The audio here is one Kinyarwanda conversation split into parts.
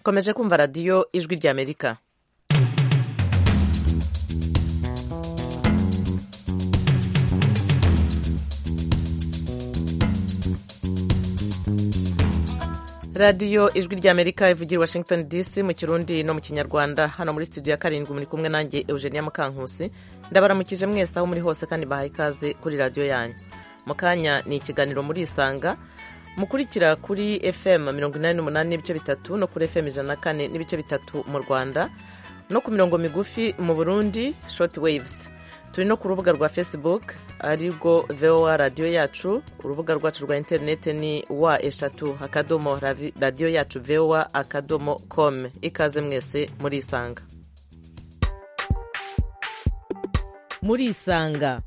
komeje kumva radiyo ijwi ry'amerika radiyo ijwi ry'amerika ivugira i washington dc mu kirundi no mu kinyarwanda hano muri studio ya karindwi muri kumwe nanjye eugenia mukankusi ndabaramukije mwese aho muri hose kandi bahaye ikaze kuri radiyo yanyu mu kanya ni ikiganiro muri isanga mukurikira kuri fm mirongo inani n'umunani n'ibice bitatu no kuri fm ijana na kane n'ibice bitatu mu rwanda no ku mirongo migufi mu burundi short waves turi no ku rubuga rwa facebook arirwo voa radiyo yacu urubuga rwacu rwa interineti ni wa eshatu akadomo radiyo yacu voa akadomo com ikaze mwese muri isanga muri isanga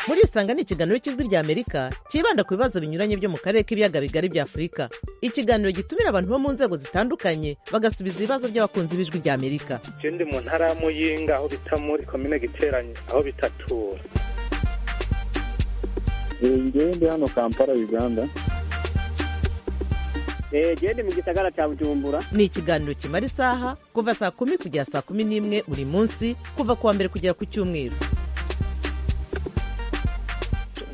muri isanga ni ikiganiro cy'ijwi rya amerika cyibanda ku bibazo binyuranye byo mu karere k'ibiyaga bigari bya afurika ikiganiro gitumira abantu bo mu nzego zitandukanye bagasubiza ibibazo by'abakunzi b'ijwi rya amerika je ndi mu ntara ya muyinga aho bita muri komine giteranye aho bitatura ngewe ndi hano kampala uganda genda mu gisagara cya bujumbura ni ikiganiro kimara isaha kuva saa kumi kugera saa kumi n'imwe buri munsi kuva ku wa mbere kugera ku cyumweru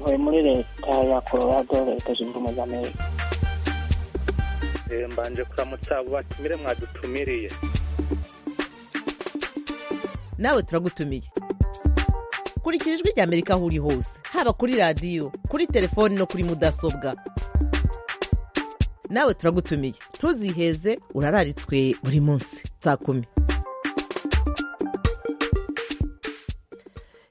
ntuye muri leta ya colorado leta zunze ubumwe za amerika Eh, mbanje kuramutsa abo batumire mwadutumiriye nawe turagutumiye kurikira ijwi rya amerika aho uri hose haba kuri radiyo kuri telefoni no kuri mudasobwa nawe turagutumiye ntuziheze urararitswe buri munsi saa kumi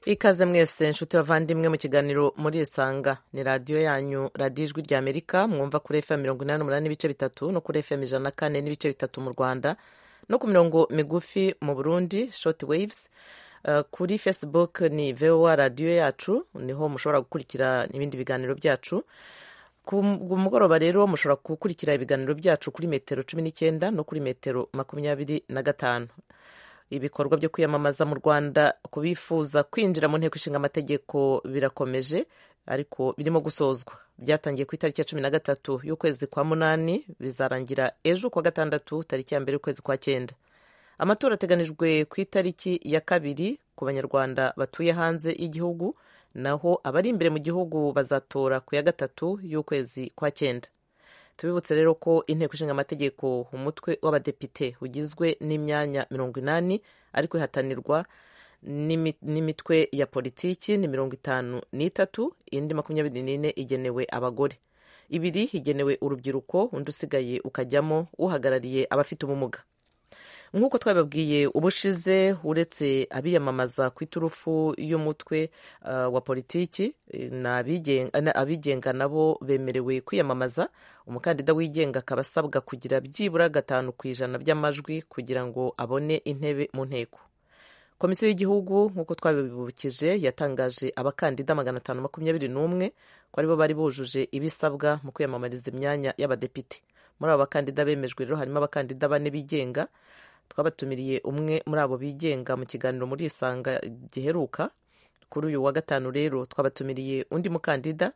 ikaze mwese nshuti bavandimwe mu kiganiro muri isanga ni radiyo yanyu radiyo ijwi rya amerika mwumva kuri fm mirongo inani n'umunani n'ibice bitatu no kuri fm ijana na kane n'ibice bitatu mu rwanda no ku mirongo migufi mu burundi short waves Uh, kuri facebook ni voa radiyo yacu niho mushobora gukurikira n'ibindi biganiro byacu ku ku mugoroba rero mushobora gukurikira ibiganiro byacu kuri metero cumi n'icyenda no kuri metero makumyabiri na gatanu ibikorwa byo kwiyamamaza mu rwanda kubifuza kwinjira mu nteko ishinga amategeko birakomeje ariko birimo gusozwa byatangiye ku itariki ya cumi na gatatu y'ukwezi kwa munani bizarangira ejo kuwa gatandatu tariki ya mbere y'ukwezi kwa cyenda amatora ateganijwe ku itariki ya kabiri ku banyarwanda batuye hanze y'igihugu naho abari imbere mu gihugu bazatora ku ya gatatu y'ukwezi kwa cyenda tubibutse rero ko inteko ishinga amategeko umutwe w'abadepite ugizwe n'imyanya mirongo inani ariko ihatanirwa n'imi- n'imitwe ya politiki ni mirongo itanu n'itatu indi makumyabiri n'ine igenewe abagore ibiri igenewe urubyiruko undi usigaye ukajyamo uhagarariye abafite ubumuga nk'uko twabibabwiye ubushize uretse abiyamamaza ku iturufu y'umutwe uh, wa politiki eh, ni abigen- na- abigenga nabo bemerewe kwiyamamaza umukandida wigenga akaba asabwa kugira byibura gatanu ku ijana by'amajwi kugira ngo abone intebe mu nteko komisiyo y'igihugu nk'uko twabibukije yatangaje abakandida magana atanu makumyabiri n'umwe ko aribo bari bujuje ibisabwa mu kwiyamamariza imyanya y'abadepite muri abo bakandida bemejwe rero harimo abakandida bane bigenga twabatumiriye umwe muri abo bigenga mu kiganiro muri isanga giheruka kuri uyu wa gatanu rero twabatumiriye undi mukandida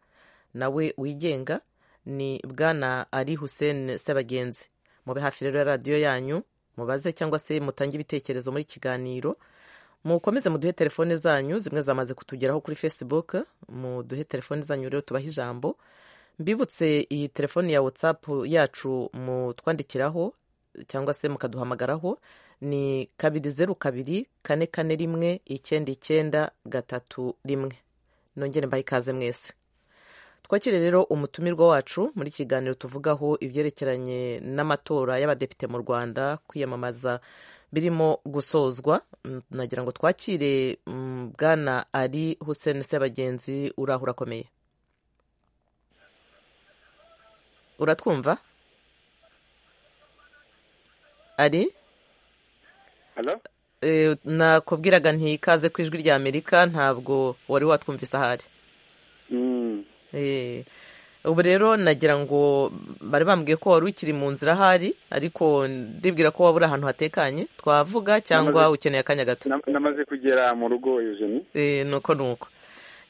nawe wigenga ni bwana ari hussein sebagenzi mube hafi rero ya radiyo yanyu mubaze cyangwa se mutange ibitekerezo muri kiganiro mukomeze muduhe telefone zanyu zimwe zamaze kutugeraho kuri facebook muduhe telefone zanyu rero tubahe ijambo mbibutse iyi telefone ya whatsapp yacu mutwandikiraho cyangwa se mukaduhamagaraho ni kabiri zeru kabiri kane kane rimwe icyenda icyenda gatatu rimwe nongere mbahe ikaze mwese twakire rero umutumirwa wacu muri kiganiro tuvugaho ibyerekeranye n'amatora y'abadepite mu rwanda kwiyamamaza birimo gusozwa Mm, nagira ngo twakire mm, bwana ari hussein sebagenzi uraho urakomeye uratwumva ari halo Eh, nakubwiraga ntikaze ku ijwi rya amerika ntabwo wari watwumvise ahari Mm. Eh, ubu rero nagira ngo bari bambwiye ko wari ukiri mu nzira ahari ariko ndibwira ko wabura ahantu hatekanye twavuga cyangwa Namaze- ukeneye akanya gato Na- namaze kugera mu rugo eugenie Eh, nuko nuko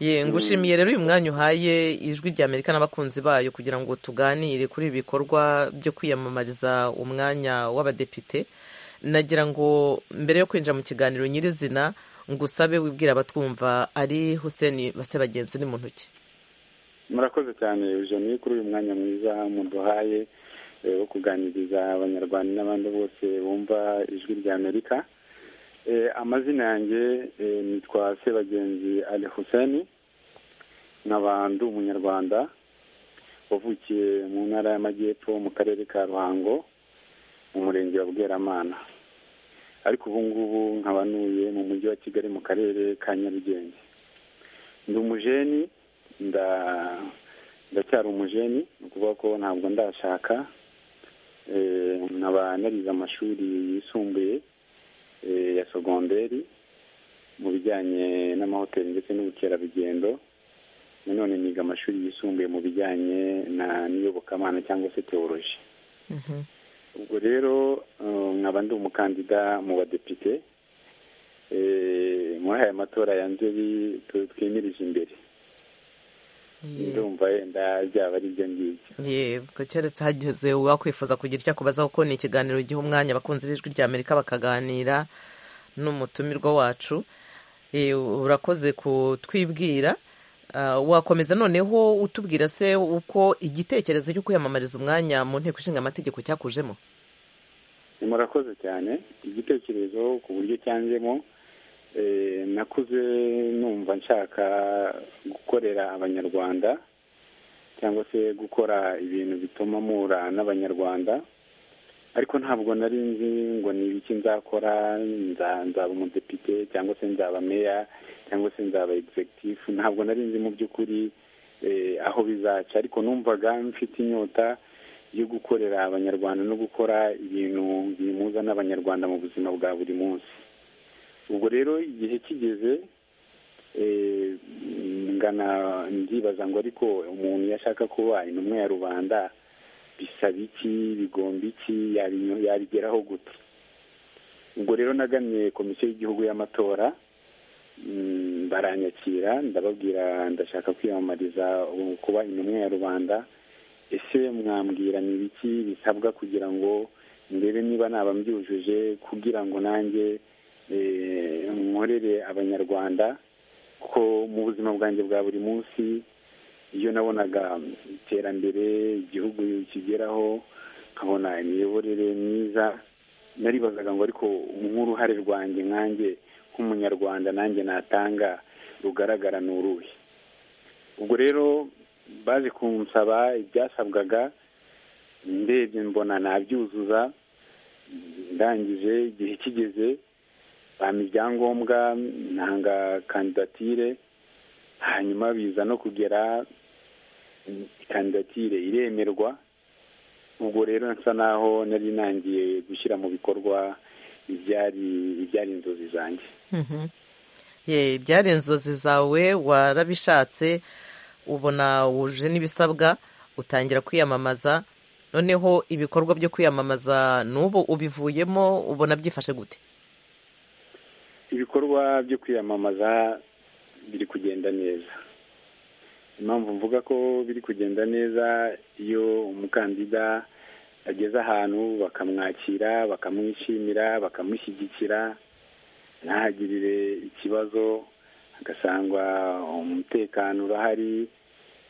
ye ngushimiye rero uyu mwanya uhaye ijwi rya amerika n'abakunzi bayo kugira ngo tuganire kuri ibi bikorwa byo kwiyamamariza umwanya w'abadepite nagira ngo mbere yo kwinjira mu kiganiro nyirizina ngusabe wibwira abatwumva ari huseni base bagenzi ni mu ntoki murakoze cyane eugenie kuri uyu mwanya mwiza muduhaye eh, wo kuganiriza abanyarwanda n'abandi bose bumva ijwi rya amerika Eh, amazina yanjye eh, nitwa sebagenzi ali huseni nkaba ndi umunyarwanda wavukiye mu ntara y'amajyepfo mu karere ka ruhango mu murenge wa bweramana ariko ubu ngubu nkaba ntuye mu mujyi wa kigali mu karere ka nyarugenge ndi umujeni nda ndacyari umujeni ni ukuvuga ko ntabwo ndashaka Eh, nkaba narize amashuri yisumbuye eh, ya sogonderi mu bijyanye n'amahoteli ndetse n'ubukerarugendo nanone niga amashuri yisumbuye mu bijyanye na n'iyobokamana cyangwa se teoloji ubwo rero eh, nkaba ndi umukandida mu badepite eh, muri aya matora ya nzeri tu- twimirije imbere ndumva yenda byaba ari ibyo ngibyo yego keretse hageze uwakwifuza kugira icyo akubazaho kuko ni ikiganiro giha umwanya abakunzi b'ijwi rya amerika bakaganira n'umutumirwa wacu Eh, urakoze kutwibwira Ah, wakomeza noneho utubwira se uko igitekerezo cyo kwiyamamariza umwanya mu nteko ishinga amategeko cyakujemo murakoze cyane igitekerezo ku buryo cyanzemo eh, nakuze numva nshaka gukorera abanyarwanda cyangwa se gukora ibintu bituma mpura n'abanyarwanda ariko ntabwo nari nzi ngo ni ibiki nzakora nza- nzaba umudepite cyangwa se nzaba meya cyangwa se nzaba executive ntabwo nari nzi mu by'ukuri eh, aho bizaca ariko numvaga mfite inyota yo gukorera abanyarwanda no gukora ibintu bimuza n'abanyarwanda mu buzima bwa buri munsi ubwo rero igihe kigeze eh, ngana ndibaza ngo ariko umuntu iyo ashaka kuba intumwa ya rubanda bisaba iki bigomba iki yabi- yabigeraho gute ubwo rero nagamye komisiyo y'igihugu y'amatora mm, baranyakira ndababwira ndashaka kwiyamamariza ubu kuba intumwa ya rubanda ese mwambwira ni ibiki bisabwa kugira ngo ndebe niba naba mbyujuje kugira ngo nanjye eh, nkorere abanyarwanda ko mu buzima bwanjye bwa buri munsi iyo nabonaga iterambere igihugu kigeraho nkabona imiyoborere myiza naribazaga ngo ariko nk'uruhare rwanjye nkanjye nk'umunyarwanda nanjye natanga rugaragara ni uruhe ubwo rero baje kunsaba ibyasabwaga ndebye mbona nabyuzuza ndangije igihe kigeze bampa ibyangombwa ntanga kandidatire hanyuma biza no kugera kandidatire iremerwa ubwo rero nsa naho nari nangiye gushyira mu bikorwa ibyari ibyari inzozi zanjye Mhm. Ye, ibyari inzozi zawe warabishatse ubona wuje n'ibisabwa utangira kwiyamamaza noneho ibikorwa byo kwiyamamaza n'ubu ubivuyemo ubona byifashe gute ibikorwa byo kwiyamamaza biri kugenda neza impamvu mvuga ko biri kugenda neza iyo umukandida ageze ahantu bakamwakira bakamwishimira bakamushyigikira ntahagirire ikibazo hagasangwa umutekano urahari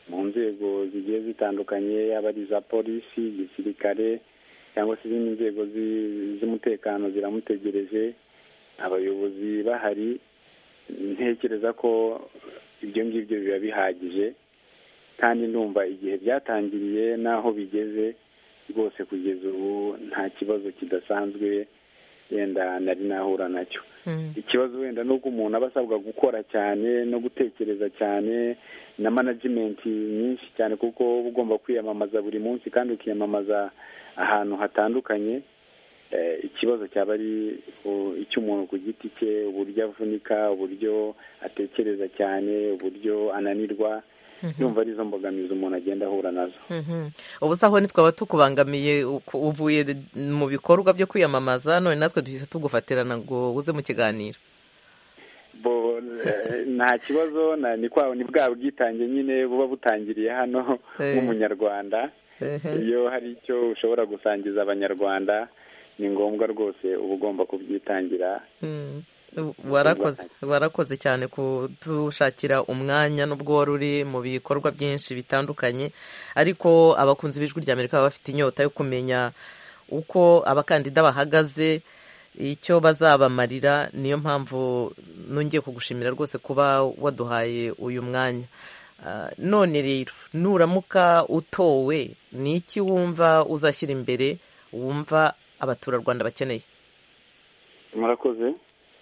mu nzego zigiye zitandukanye yaba ari iza polisi igisirikare cyangwa se izindi nzego zi- z'umutekano ziramutegereje abayobozi bahari ntekereza ko ibyo ngibyo biba bihagije kandi ndumva igihe byatangiriye n'aho bigeze rwose kugeza ubu nta kibazo kidasanzwe yenda nari nahura nacyo ikibazo wenda ni uko umuntu aba asabwa gukora cyane no gutekereza cyane na manajimenti nyinshi cyane kuko uba ugomba kwiyamamaza buri munsi kandi ukiyamamaza ahantu hatandukanye Eh, ikibazo cyaba ari u- icy'umuntu ku giti cye uburyo avunika uburyo atekereza cyane uburyo ananirwa yumva arizo mbogamizi umuntu agenda ahura nazo Mhm. ubu se aho ntitwaba tukubangamiye uku- uvuye mu bikorwa byo kwiyamamaza none natwe duhise tugufatirana ngo uze mu kiganiro bo eh, nta kibazo na- ni kwa ni bwa bwitange nyine buba butangiriye hano Eh. nk'umunyarwanda Ehe. iyo hari icyo ushobora gusangiza abanyarwanda ni ngombwa rwose uba ugomba kubyitangira Mm. warakoze warakoze cyane kudushakira umwanya n'ubwo wari uri mu bikorwa byinshi bitandukanye ariko abakunzi b'ijwi rya amerika baba bafite inyota yo kumenya uko abakandida bahagaze icyo bazabamarira niyo mpamvu nongeye kugushimira rwose kuba waduhaye uyu mwanya Ah, none rero nuramuka utowe ni iki wumva uzashyira imbere wumva abaturarwanda bakeneye murakoze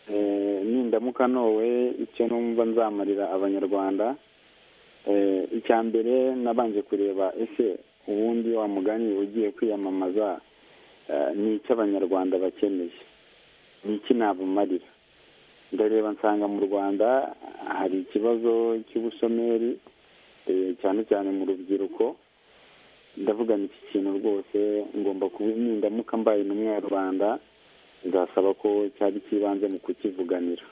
Eh, nindamuka nowe icyo numva nzamarira abanyarwanda Eh, icya mbere nabanje kureba ese ubundi wa mugani ugiye kwiyamamaza eh, ni icyo abanyarwanda bakeneye ni iki nabumarira ndareba nsanga mu rwanda hari ikibazo cy'ubusomeri eh, cyane cyane mu rubyiruko ndavuga ni iki kintu rwose ngomba kuba nindamuka mbaye intumwa ya rubanda nzasaba ko cyari kibanze mu kukivuganira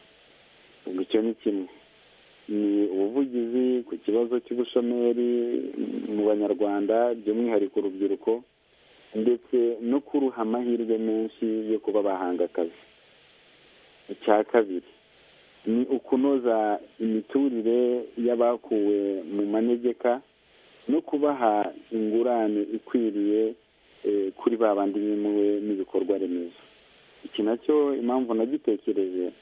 ubwo icyo ni kimwe ni ubuvugizi ku kibazo cy'ubushomeri mu banyarwanda by'umwihariko urubyiruko ndetse no kuruha amahirwe menshi yo kuba bahanga akazi icya kabiri ni ukunoza imiturire y'abakuwe mu manegeka no kubaha ingurane ikwiriye eh, kuri ba bandi bimuwe n'ibikorwa remezo iki nacyo impamvu nagitekereje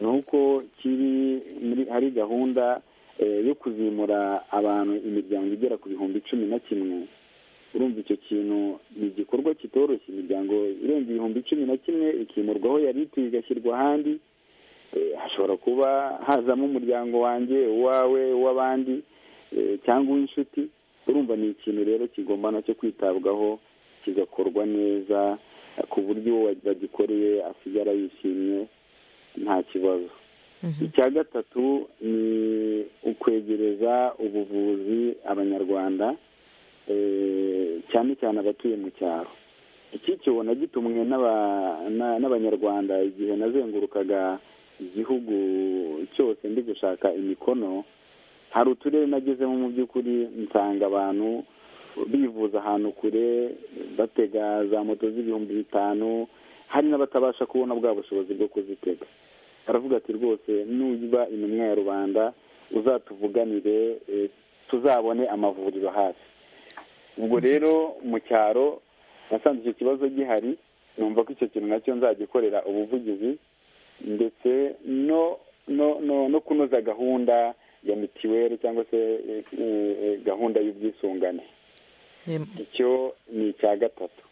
ni uko kiri muri hari gahunda eh, yo kuzimura abantu imiryango igera ku bihumbi cumi na kimwe urumva icyo kintu ni igikorwa kitoroshye imiryango irenga ibihumbi cumi na kimwe ikimurwaho yari ituye igashyirwa ahandi Eh, hashobora kuba hazamo umuryango wanjye uwawe uw'abandi eh, cyangwa uw'inshuti urumva ni ikintu rero kigomba nacyo kwitabwaho kigakorwa neza eh, ku buryo uwo bagikoreye asigara yishimye nta kibazo icya gatatu ni ukwegereza ubuvuzi abanyarwanda eh, cyane cyane abatuye mu cyaro iki cyo nagitumwe n'aba- na- n'abanyarwanda igihe nazengurukaga igihugu cyose ndi gushaka imikono hari uturere nagezemo mu by'ukuri nsanga abantu bivuza ahantu kure batega za moto z'ibihumbi bitanu hari n'abatabasha kubona bwa bushobozi bwo kuzitega aravuga ati rwose nuba intumwa ya rubanda uzatuvuganire eh, tuzabone amavuriro hafi ubwo rero mu cyaro nasanze icyo kibazo gihari numva ko icyo kintu nacyo nzagikorera ubuvugizi ndetse no no no no kunoza gahunda ya mitiweli cyangwa se eh, eh, gahunda y'ubwisungane Em, icyo ni icya gatatu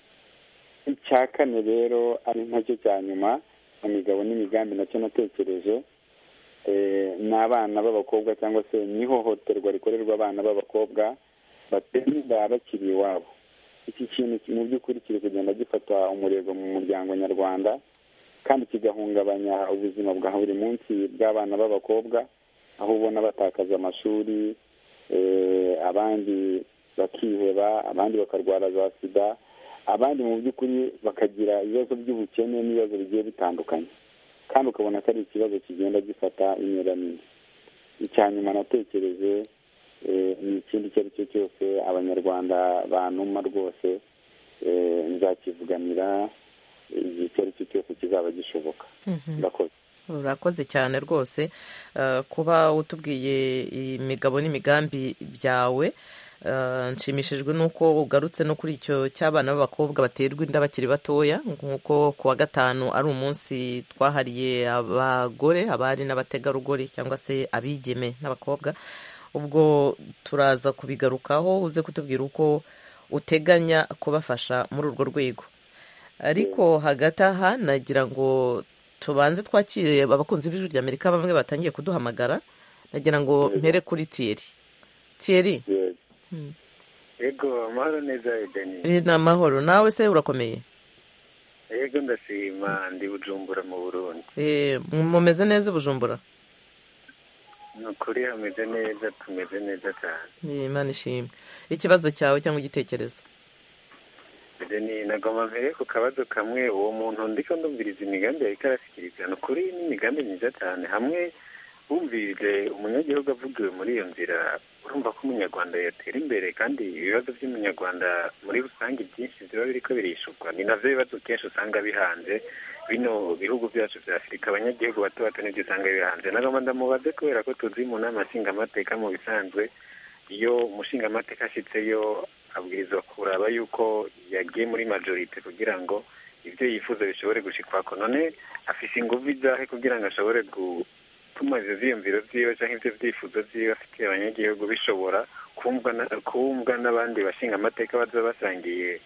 icya kane rero ari nacyo cya nyuma mu migabo n'imigambi nacyo natekereje eh, ni abana b'abakobwa cyangwa se ni ihohoterwa rikorerwa abana b'abakobwa batenda bakiri iwabo iki kintu ki- mu by'ukuri kiri kugenda gifata umurego mu muryango nyarwanda kandi kigahungabanya ubuzima bwa buri munsi bw'abana b'abakobwa aho ubona batakaza amashuri eh, abandi bakiheba abandi bakarwara za sida abandi mu by'ukuri bakagira ibibazo by'ubukene n'ibibazo bigiye bitandukanye kandi ukabona ko ari ikibazo kigenda gifata inyuranini icya nyuma natekereje eh, ni ikindi icyo ari cyo cyose abanyarwanda bantuma rwose eh, nzakivuganira igihe icyo ari cyo cyose kizaba gishoboka ndakoze urakoze cyane rwose eh, kuba utubwiye imigabo n'imigambi byawe Eh, nshimishijwe n'uko ugarutse no kuri icyo cy'abana b'abakobwa baterwa inda bakiri batoya nk'uko ku wa gatanu ari umunsi twahariye abagore abari n'abategarugori cyangwa se abigeme n'abakobwa ubwo turaza kubigarukaho uze kutubwira uko uteganya kubafasha muri urwo rwego ariko hagati aha nagira ngo tubanze twakire abakunzi b'ijwi rya amerika bamwe batangiye kuduhamagara nagira ngo mpere kuri tiyeri tiyeri Yes. yego amahoro neza yeganye eh, ni amahoro nawe se urakomeye yego ndashima ndi bujumbura mu burundi Eh, mumeze neza i bujumbura ni ukuri hameze neza tumeze neza cyane Eh, imana ishimwe ikibazo cyawe cyangwa igitekerezo mbere ni nagomba mbere ku kabazo kamwe uwo muntu ndiko ndumviriza imigambi yariko arashyikiriza ni ukuri n'imigambi myiza cyane hamwe wumvise umunyagihugu avugiwe muri iyo nzira urumva ko umunyarwanda yatera imbere kandi ibibazo by'umunyarwanda muri rusange byinshi biba biri ko birishurwa ni nabyo bibazo kenshi usanga bihanze bino bihugu byacu bya afurika abanyagihugu bato bato nibyo usanga bihanze nagomba ndamubaze kubera ko tuzi mu nama nshingamateka mu bisanzwe iyo umushingamateka ashyitseyo abwirizwa kuraba yuko yagiye muri majorite kugira ngo ibyo yifuza bishobore gushikwako none afite ingufu izahe kugira ngo ashobore gutuma izo ziyumviro ziwe cyangwa ibyo byifuzo ziwe afitiye abanyagihugu bishobora kumvwa n'abandi bashingamateka bazaba basangiye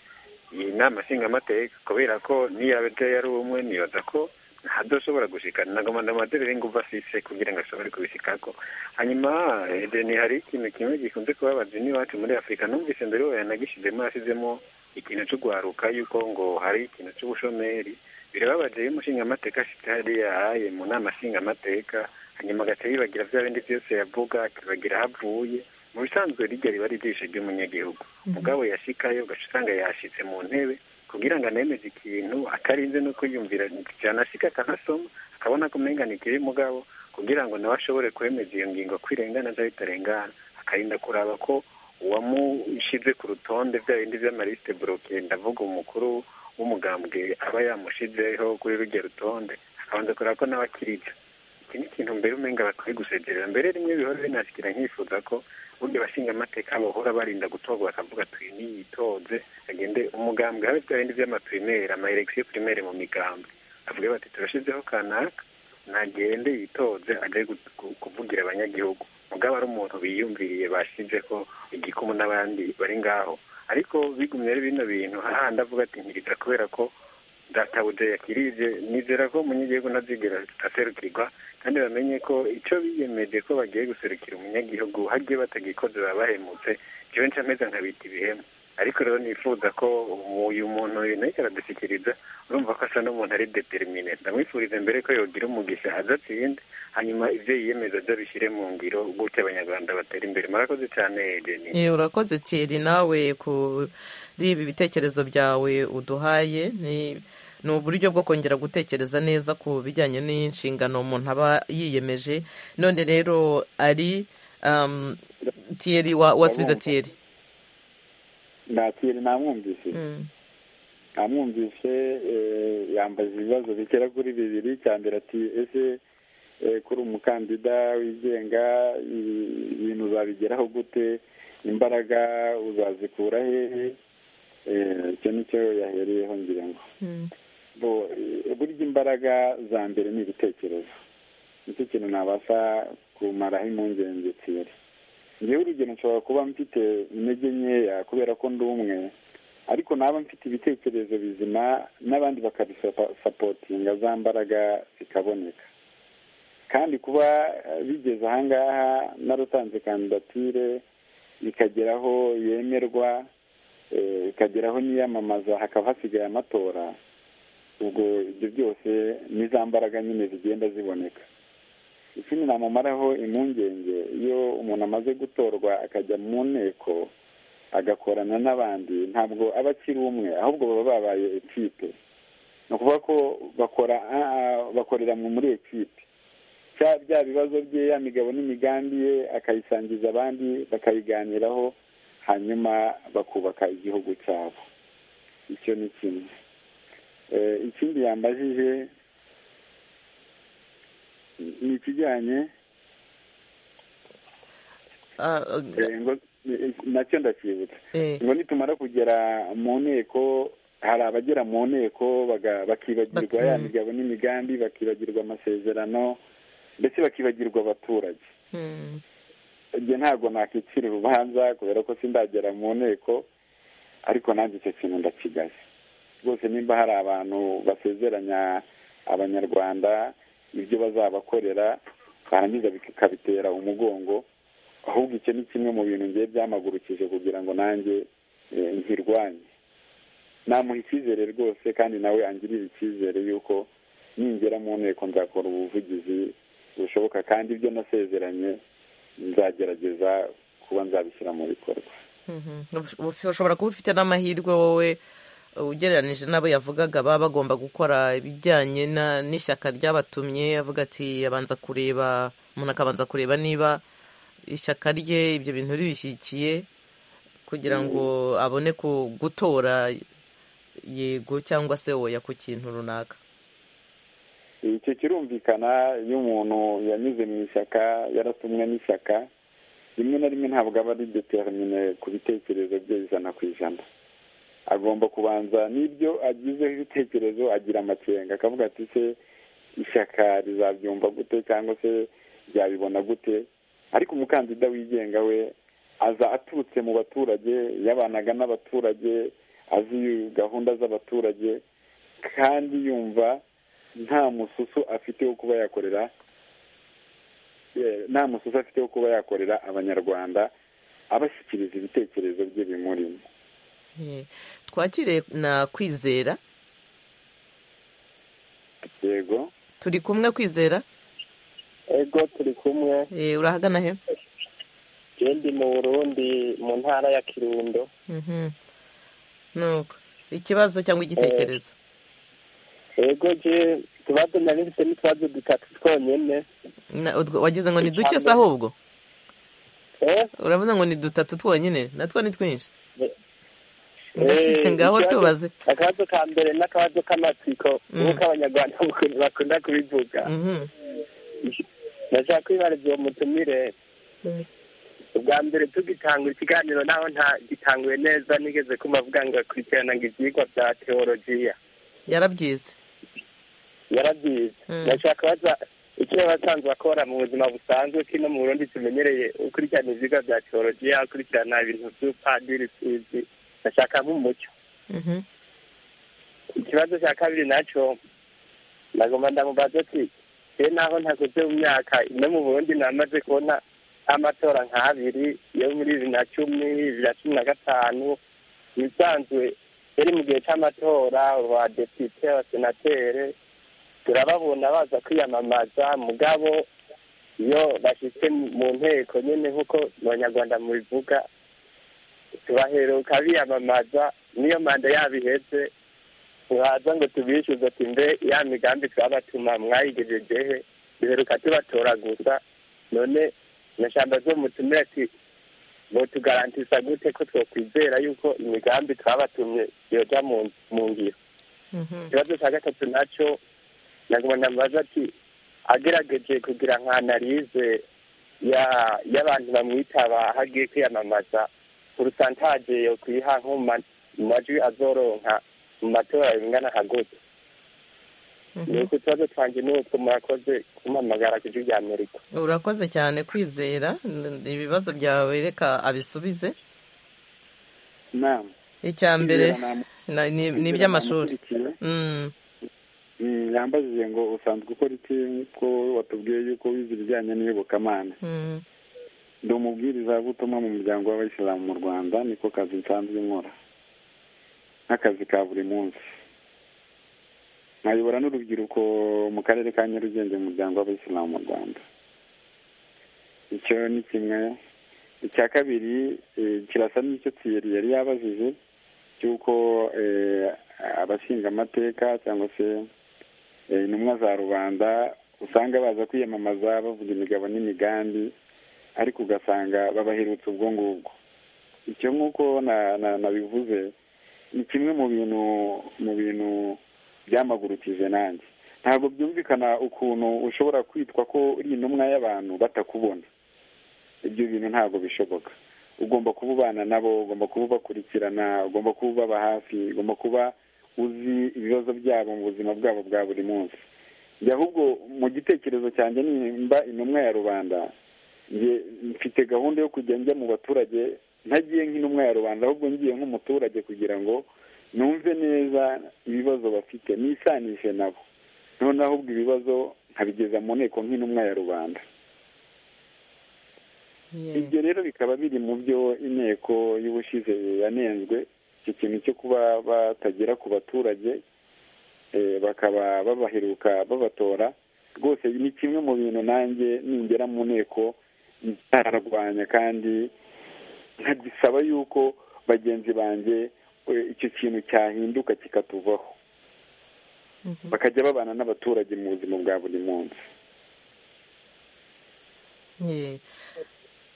iyi nama nshingamateka kubera ko niyaba yari umwe nibaza ko ntadoshobora gushikana nagomba ndamaterere ingufu afise kugira ngo ashobore kubishikako hanyuma edeni hari ikintu kimwe gikunze kubabaza n'iwacu muri afurika numvise mbere we yanagishizemo yasizemo ikintu cyo guharuka yuko ngo hari ikintu cy'ubushomeri birababaje iyo umushingamateka afite hariya ahaye mu nama nshingamateka hanyuma agaca yibagira bya bindi byose yavuga akibagira aho avuye mu bisanzwe rijya riba ari ijisho ry'umunyagihugu mugabo yashikayo ugaca usanga yashitse mu ntebe kugira ngo anemeze ikintu atarinze no kwiyumvira yanashika akanasoma akabona ko umenga ni ikiri mugabo kugira ngo nawe ashobore kwemeza iyo ngingo kwirengana cyangwa bitarengana akarinda kuraba ko uwamushyize ku rutonde bya bindi by'amarisite buroke ndavuga umukuru w'umugambwe aba yamushyizeho kuri rujya rutonde akabanza kureba ko nawe akiribyo iki ni ikintu mbere umenga bakwiye gusegerera mbere rimwe bihora binashikira nkifuza ko burya bashinga amateka bahora barinda gutorwa bakavuga tuyi niyitonze agende umugambwe habe bya bindi by'amaprimere amaelekisiyo primere mu migambwe avuga bati turashyizeho kanaka ntagende yitonze ajye kuvugira abanyagihugu mugabo ari umuntu biyumviriye bashyize ko igikumwe n'abandi bari ngaho ariko bigumye ari bino bintu hahandi avuga ati nkirita kubera ko ndatabuze yakirije nizera ko umunyagihugu ntazigera aserukirwa kandi bamenye ko icyo biyemeje ko bagiye guserukira umunyagihugu hagiye batagikoze baba bahemutse ikibe ncameze nkabita ibihemu ariko rero nifuza ko uyu muntu nayo aradushyikiriza urumva ko asa n'umuntu ari determine ndamwifuriza mbere ko yogira umugisha adatsinde hanyuma ibyo yiyemeza byo bishyire mu ngiro gutya abanyarwanda batera imbere murakoze cyane edeni urakoze tiri nawe kuri ibi bitekerezo byawe uduhaye ni uburyo bwo kongera gutekereza neza ku bijyanye n'inshingano umuntu aba yiyemeje none rero ari tiyeri wasubiza tiyeri ndatire namwumvise namwumvise yambaza ibibazo bigera kuri bibiri cya mbere ati ese kuri umukandida wigenga ibintu uzabigeraho gute imbaraga uzazikura hehe icyo nicyo yahereyeho ngira ngo burya imbaraga za mbere ni ibitekerezo nicyo kintu nabasha kumaraho impungenge tsiri ngewe urugero nshobora kuba mfite intege nkeya kubera ko ndi umwe ariko naba mfite ibitekerezo bizima n'abandi bakabisapotinga za mbaraga zikaboneka kandi kuba bigeze ahangaha narutanze kandidatire ikageraho yemerwa ikageraho n'iyamamaza hakaba hasigaye amatora ubwo ibyo byose ni za mbaraga nyine zigenda ziboneka ikindi namumaraho impungenge iyo umuntu amaze gutorwa akajya mu nteko agakorana n'abandi ntabwo aba akiri umwe ahubwo baba babaye ekipe ni ukuvuga ko bakora bakorera muri ekipe bya bibazo bye ya migabo n'imigambi ye akayisangiza abandi bakayiganiraho hanyuma bakubaka igihugu cyabo icyo ni kimwe ikindi yambajije ni ikijyanye nacyo ndakibutsa ngo nitumara kugera mu nteko hari abagera mu nteko bakibagirwa ya migabo n'imigambi bakibagirwa amasezerano ndetse bakibagirwa abaturage ibyo ntabwo nakicira urubanza kubera ko sindagera mu nteko ariko nanjye icyo kintu ndakigaye rwose nimba hari abantu basezeranya abanyarwanda ibyo bazabakorera barangiza bikabitera umugongo ahubwo icyo ni kimwe mu bintu ngiye byamagurukije kugira ngo nanjye nkirwanye namuha icyizere rwose kandi nawe angirire icyizere yuko ningera mu nteko nzakora ubuvugizi bushoboka kandi ibyo nasezeranye nzagerageza kuba nzabishyira mu bikorwa ushobora kuba ufite n'amahirwe wowe ugereranije n'abo yavugaga baba bagomba gukora ibijyanye na- n'ishyaka ryabatumye avuga ati abanza kureba umuntu akabanza kureba niba ishyaka rye ibyo bintu ribishyigikiye kugira ngo abone ku gutora yego cyangwa se oya ku kintu runaka icyo kirumvikana iyo umuntu yanyuze mu ishyaka yaratumwe n'ishyaka rimwe na rimwe ntabwo aba ari determine ku bitekerezo bye ijana ku ijana agomba kubanza n'ibyo agizeho ibitekerezo agira amakenga akavuga ati se ishyaka rizabyumva gute cyangwa se ryabibona gute ariko umukandida wigenga we aza aturutse mu baturage yabanaga n'abaturage azi gahunda z'abaturage kandi yumva nta mususu afite wo kuba yakorera nta mususu afite wo kuba yakorera abanyarwanda abashyikiriza ibitekerezo bye bimurimo Yeah. twakire na kwizera yego turi kumwe kwizera ego turi kumwe Eh, urahagana he iyo ndi mu burundi mu ntara ya kirundo Mhm. nuko ikibazo cyangwa igitekerezo ego je utubazo nari mfite n'utubazo dutatu twonyene Na- utwo- wagize ngo ni duke se ahubwo Eh, uravuze ngo ni dutatu twonyine natwo ni twinshi eh, ngaho ikibazo- tubaze akabazo ka mbere n'akabazo k'amatsiko Mm. nk'uko abanyarwanda bakunda- bakunda kubivuga Mhm. ndashaka kwibariza uwo mutumire ubwa mbere tugitangura ikiganiro naho ntagitanguye neza nigeze kumva avuga ngo akurikirana ngo ibyigwa bya teolojiya yarabyize yarabyize Mm. ndashaka baza icyo basanzwe bakora mu buzima busanzwe kino mu burundi tumenyereye ukurikirana ibyigwa bya teolojiya ukurikirana ibintu by'upadiri sizi ndashaka nk'umuco Mhm. ikibazo cya kabiri naco ndagomba ndamubaza ati rero naho ntakoze mu myaka ino mu burundi namaze kubona amatora nk'abiri yo muri bibiri na cumi bibiri na cumi na gatanu ibisanzwe yari mu gihe c'amatora abadepite abasenatere turababona baza kwiyamamaza mugabo iyo bashitse mu nteko nyene nk'uko abanyarwanda mubivuga tubaheruka biyamamaza niyo manda yabo iheze turaza ngo tubishyuze ati mbe ya migambi twabatuma mwayigejejehe duheruka tubatora gusa none nyashamba zo mutumire ati botugarantisa gute ko twokwizera yuko imigambi twabatumye yoja mu- mu ngiro Mhm. ikibazo cya gatatu nacyo naguma ndamubaza ati agerageje kugira nka analize ya y'abantu bamwitaba aho agiye kwiyamamaza urusantaje yo kwiha nko mu ma- mu majwi azoronka mu matora bingana nka gute ni Mhm. uko utubazo twanjye ni utwo murakoze kumpamagara ku ijwi rya amerika urakoze cyane kwizera N- ibibazo byawe reka abisubize nama icya mbere na- ni ni iby'amashuri Mm. yambajije ngo usanzwe ukora iki ko watubwiye yuko wize ibijyanye n'iyobokamana Mm. ndi umubwirizabutumwa mu muryango w'abayisilamu mu rwanda niko kazi nsanzwe nkora nk'akazi ka buri munsi nkayobora n'urubyiruko mu karere ka nyarugenge mu muryango w'abayisilamu mu rwanda icyo ni kimwe icya kabiri eh, kirasa n'icyo tiyeri yari yabajije cy'uko eh, abashinga amateka cyangwa se eh, intumwa za rubanda usanga baza kwiyamamaza bavuga imigabo n'imigambi ariko ugasanga babaherutse ubwo ngubwo icyo nk'uko na- na- nabivuze ni kimwe mu bintu mu bintu byamagurukije nanjye ntabwo byumvikana ukuntu ushobora kwitwa ko uri intumwa y'abantu batakubona ibyo bintu ntabwo bishoboka ugomba kuba ubana nabo ugomba kuba ubakurikirana ugomba kuba ubaba hafi ugomba kuba uzi ibibazo byabo mu buzima bwabo bwa buri munsi njye ahubwo mu gitekerezo cyanjye nimba intumwa ya rubanda njye mfite gahunda yo kujya njya mu baturage ntagiye nk'intumwa ya rubanda ahubwo ngiye nk'umuturage kugira ngo numve neza ibibazo bafite nisanishe nabo noneho ahubwo ibibazo nkabigeza mu nteko nk'intumwa ya rubanda Yeah. ibyo rero bikaba biri mu byo inteko y'ubushize yanenzwe icyo kintu cyo kuba batagera ku baturage eh, bakaba babaheruka babatora rwose ni kimwe mu bintu nanjye ningera mu nteko nzarwanya kandi nkagisaba yuko bagenzi banjye icyo kintu cyahinduka kikatuvaho bakajya babana n'abaturage mu buzima bwa buri munsi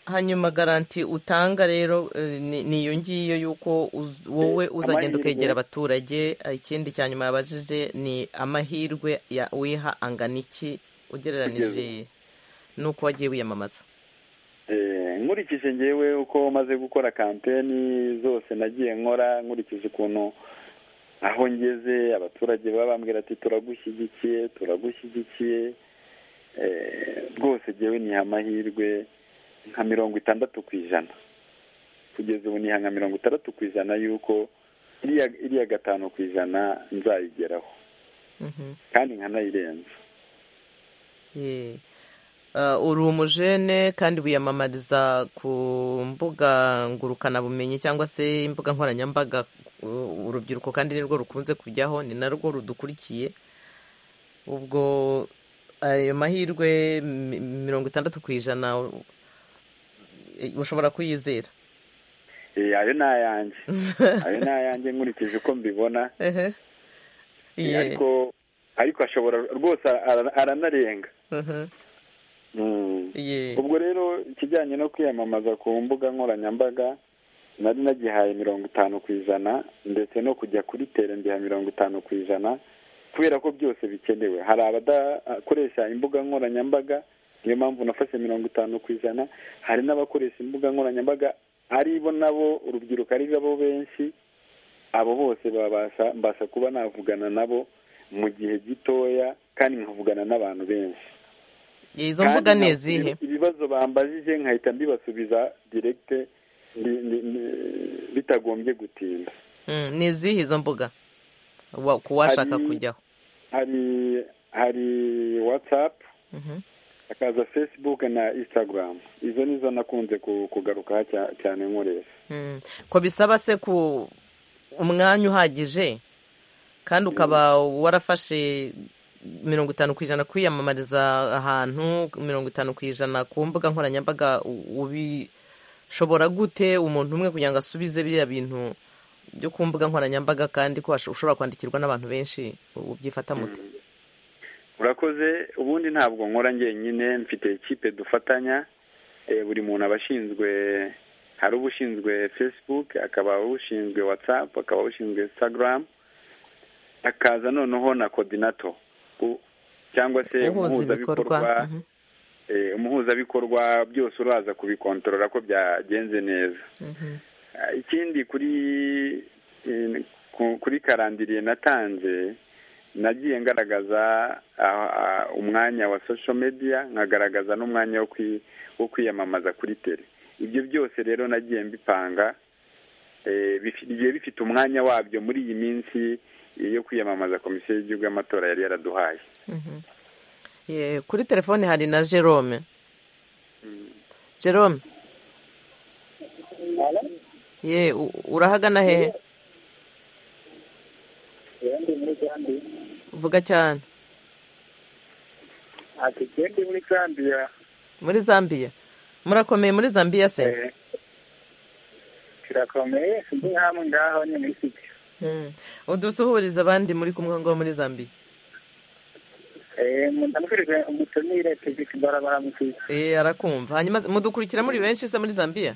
hanyuma garanti utanga rero ni iyo ngiyo y'uko wowe uzagenda ukegera abaturage ikindi cya nyuma yabajije ni amahirwe wiha angana iki ugereranyije n'uko wagiye wiyamamaza nkurikije ngewe uko maze gukora kampeni zose nagiye nkora nkurikije ukuntu aho ngeze abaturage baba bambwira ati turagushyigikiye turagushyigikiye rwose ngewe ni amahirwe nka mirongo itandatu ku ijana kugeza ubu niha nka mirongo itandatu ku ijana y'uko iriya gatanu ku ijana nzayigeraho kandi nkanayirenza uri umujene kandi wiyamamariza ku mbuga ngurukanabumenyi cyangwa se imbuga nkoranyambaga urubyiruko kandi nirwo rukunze kujyaho ni narwo rudukurikiye ubwo ayo mahirwe mirongo itandatu ku ijana ushobora kuyizera ayo ni ayanjye ayo ni ayanjye nkurikije uko mbibona ariko ariko ashobora rwose aranarenga ubwo rero ikijyanye no kwiyamamaza ku mbuga nkoranyambaga nari nagihaye mirongo itanu ku ijana ndetse no kujya kuri tere mbiha mirongo itanu ku ijana kubera ko byose bikenewe hari abadakoresha imbuga nkoranyambaga niyo mpamvu nafashe mirongo itanu ku ijana hari n'abakoresha imbuga nkoranyambaga aribo nabo urubyiruko ari bo benshi abo bose babasha mbasha kuba navugana nabo mu gihe gitoya kandi nkavugana n'abantu benshi izo mbuga ni izihe ibibazo bambajije nkahita mbibasubiza direkite bitagombye gutinda ni izihe izo mbuga ku washaka kujyaho hari hari watsapu hakaza facebook na instagram izo nizo nakunze kugarukaho cyane nkoresha ko bisaba se ku umwanya uhagije kandi ukaba warafashe mirongo itanu ku ijana kwiyamamariza ahantu mirongo itanu ku ijana ku mbuga nkoranyambaga ubishobora gute umuntu umwe kugira ngo asubize biriya bintu byo ku mbuga nkoranyambaga kandi ko ushobora kwandikirwa n'abantu benshi ubyifata muti urakoze ubundi ntabwo nkora njyenyine mfite ikipe dufatanya buri muntu aba ashinzwe hari ubushinzwe facebook akaba ushinzwe whatsapp akaba ushinzwe instagram akaza noneho na coordinator cyangwa se umuhuzabikorwa umuhuzabikorwa byose uraza kubikontorora ko byagenze neza ikindi kuri kuri karandiriye natanze nagiye ngaragaza umwanya wa social media nkagaragaza n'umwanya wo kwiyamamaza kuri tele ibyo byose rero nagiye mbipanga bigiye bifite umwanya wabyo muri iyi minsi yo kwiyamamaza komisiyo y'igihugu y'amatora yari yaraduhaye kuri telefone hari na jerome jerome ye urahagana hehe vuga cyane ati kendi muri zambiya muri zambiya murakomeye muri zambiya se kirakomeye ndi hamwe ngaho nyine ifite udusuhuriza abandi muri kumwe ngo muri zambiya ndamukurikije umutumire tegeka imbarabara mukiza eh arakumva hanyuma mudukurikira muri benshi se muri zambiya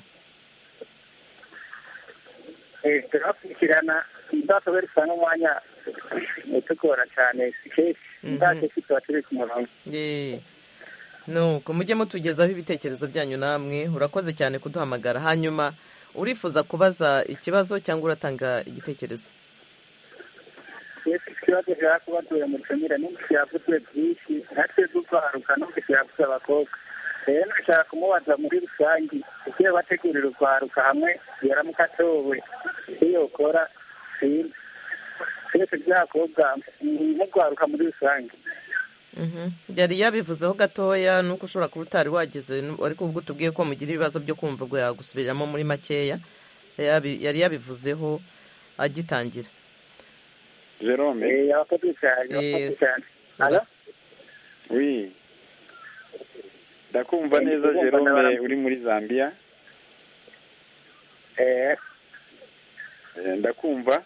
eh turakurikirana ndatobera usanga umwanya utugora cyane sikesi ntacyo ufite turi ku murongo nuko mujye mutugezaho ibitekerezo byanyu namwe urakoze cyane kuduhamagara hanyuma urifuza kubaza ikibazo cyangwa uratanga igitekerezo ikibazo cyaba kuba tuye mu icumira n'ingufu yavuze byinshi natwe dukwaruka n'ingufu yavuze abakobwa rero nashaka kumubaza muri rusange ibyo bategurira urwaruka hamwe yaramukatowe iyo ukora sinzi twese byakobwa ntigwaruka muri rusange yari yabivuzeho gatoya nuko ushobora kuba utari wageze ariko ubwo tubwiye ko mugira ibibazo byo kumva ubwo yagusubiriramo muri makeya yari yabivuzeho agitangira jerome yabakoze cyane yabakoze cyane wi ndakumva neza jerome uri muri zambia ndakumva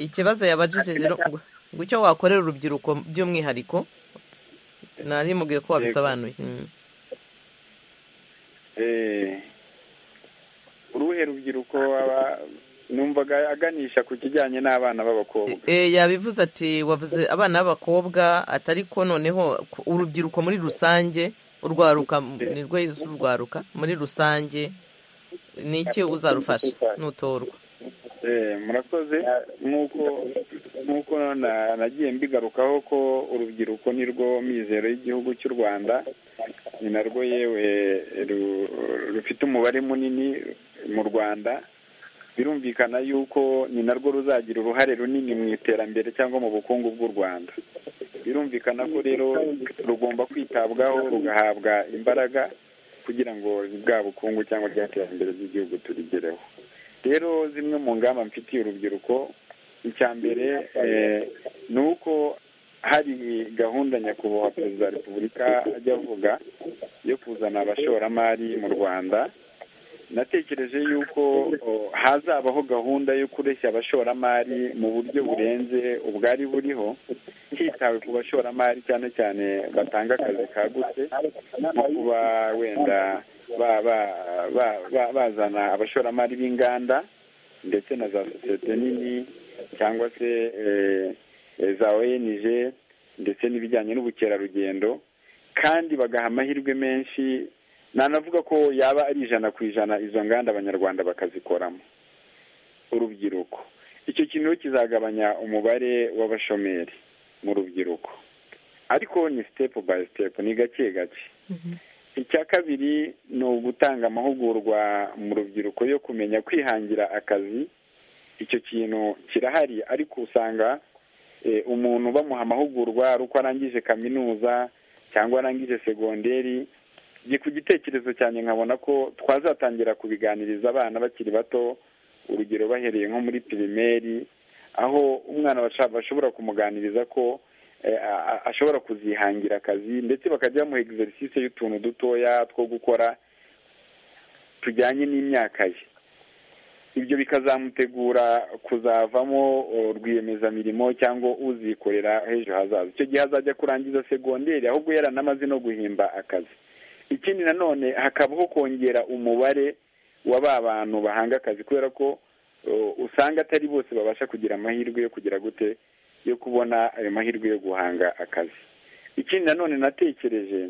ikibazo yabajije rero ngo ngo icyo wakorera urubyiruko by'umwihariko nari mubwiye ko wabisobanuye Mm. uruhe rubyiruko aba- numvaga aganisha ku kijyanye n'abana b'abakobwa Eh, yabivuze ati wavuze abana b'abakobwa atari ko noneho ku- urubyiruko muri rusange urwaruka ni rw'izu urwaruka muri rusange ni iki uzarufasha nutorwa Eh, murakoze nk'uko nk'uko na- nagiye mbigarukaho ko urubyiruko ni rwo mizero y'igihugu cy'u rwanda ni narwo yewe ru- rufite umubare munini mu rwanda birumvikana yuko ni narwo ruzagira uruhare runini mu iterambere cyangwa mu bukungu bw'u rwanda birumvikana ko rero rugomba kwitabwaho rugahabwa imbaraga kugira ngo bwa bukungu cyangwa rya terambere ry'igihugu turigereho rero zimwe mu ngamba mfitiye urubyiruko icya mbere eh, ni uko hari gahunda nyakubahwa perezida wa repubulika ajya avuga yo kuzana abashoramari mu rwanda natekereje yuko o, hazabaho gahunda yo kureshya abashoramari mu buryo burenze ubwari buriho hitawe ku bashoramari cyane cyane batanga akazi kagutse nko kuba wenda ba- ba- ba- ba- bazana abashoramari b'inganda ndetse na za sosiyete nini cyangwa se eh, eh, za ONG ndetse n'ibijyanye n'ubukerarugendo kandi bagaha amahirwe menshi nanavuga ko yaba ari ijana ku ijana izo nganda abanyarwanda bakazikoramo urubyiruko icyo kintu rero kizagabanya umubare w'abashomeri mu rubyiruko ariko ni step by step ni gake gake icya kabiri ni ugutanga amahugurwa mu rubyiruko yo kumenya kwihangira akazi icyo kintu kirahari ariko usanga eh, umuntu bamuha amahugurwa ari uko arangije kaminuza cyangwa arangije segonderi njye ku gitekerezo cyanjye nkabona ko twazatangira kubiganiriza abana bakiri bato urugero bahereye nko muri pirimeri aho umwana basha- bashobora kumuganiriza ko eh, a- a- ashobora kuzihangira akazi ndetse bakajya bamuha egiserisise y'utuntu dutoya two gukora tujyanye n'imyaka ye ibyo bikazamutegura kuzavamo o, rwiyemezamirimo cyangwa uzikorera h'ejo hazaza icyo gihe azajya kurangiza segonderi ahubwo yaranamaze no guhimba akazi ikindi nanone hakabaho kongera umubare wa ba bantu bahanga akazi kubera ko o, usanga atari bose babasha kugira amahirwe yo kugira gute yo kubona ayo mahirwe yo guhanga akazi ikindi nanone natekereje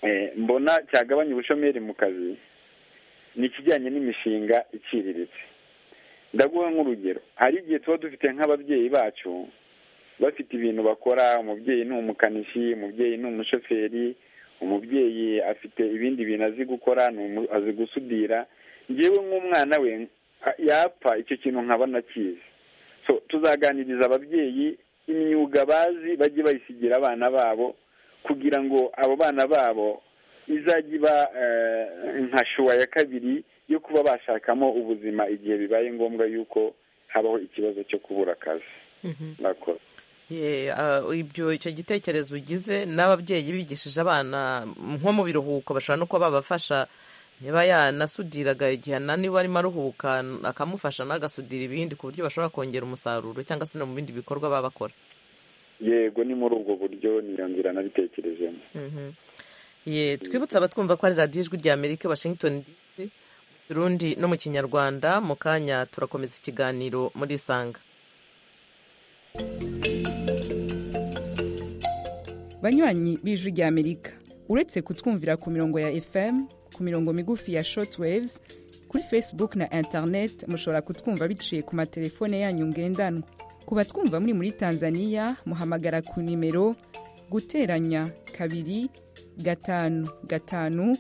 eh, mbona cyagabanya ubushomeri mu kazi ni ikijyanye n'imishinga iciriritse ndaguha nk'urugero hari igihe tuba dufite nk'ababyeyi bacu bafite ibintu bakora umubyeyi ni umukanishi umubyeyi ni umushoferi umubyeyi afite ibindi bintu azi gukora ni umu- azi gusudira ngewe nk'umwana we a- yapfa icyo kintu nkaba nakizi so tuzaganiriza ababyeyi imyuga bazi bajye bayisigira abana babo kugira ngo abo bana babo izajya iba eh, nka shuwa ya kabiri yo kuba bashakamo ubuzima igihe bibaye ngombwa yuko habaho ikibazo cyo kubura akazi murakoze Ye, ah, ibyo icyo gitekerezo ugize n'ababyeyi bigishije abana nko mu biruhuko bashobora no kuba babafasha niba yanasudiraga igihe ananiwe arimo aruhuka akamufasha n'agasudira ibindi ku buryo bashobora kongera umusaruro cyangwa se no mu bindi bikorwa baba bakora yego ni muri ubwo buryo niyo nzira nabitekerejemo Mhm. Ye, twibutse abatwumva ko ari radiyo ijwi rya amerika washington dc mu kirundi no mu kinyarwanda mu kanya turakomeza ikiganiro muri isanga banywanyi b'ijwi rya amerika uretse kutwumvira ku mirongo ya fm ku mirongo migufi ya shortwaves kuri facebook na internet mushobora kutwumva biciye ku matelefone yanyu ngendanwa ku batwumva muri muri tanzania muhamagara ku nimero guteranya kabiri gatanu gatanu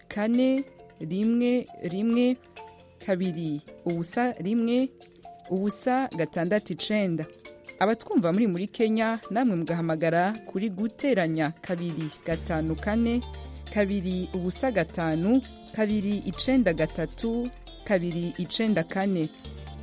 kane rimwe rimwe kabiri ubusa rimwe ubusa gatandatu icenda abatwumva muri muri kenya namwe mugahamagara kuri guteranya kabiri gatanu kane kabiri ubusa gatanu kabiri icenda gatatu kabiri icenda kane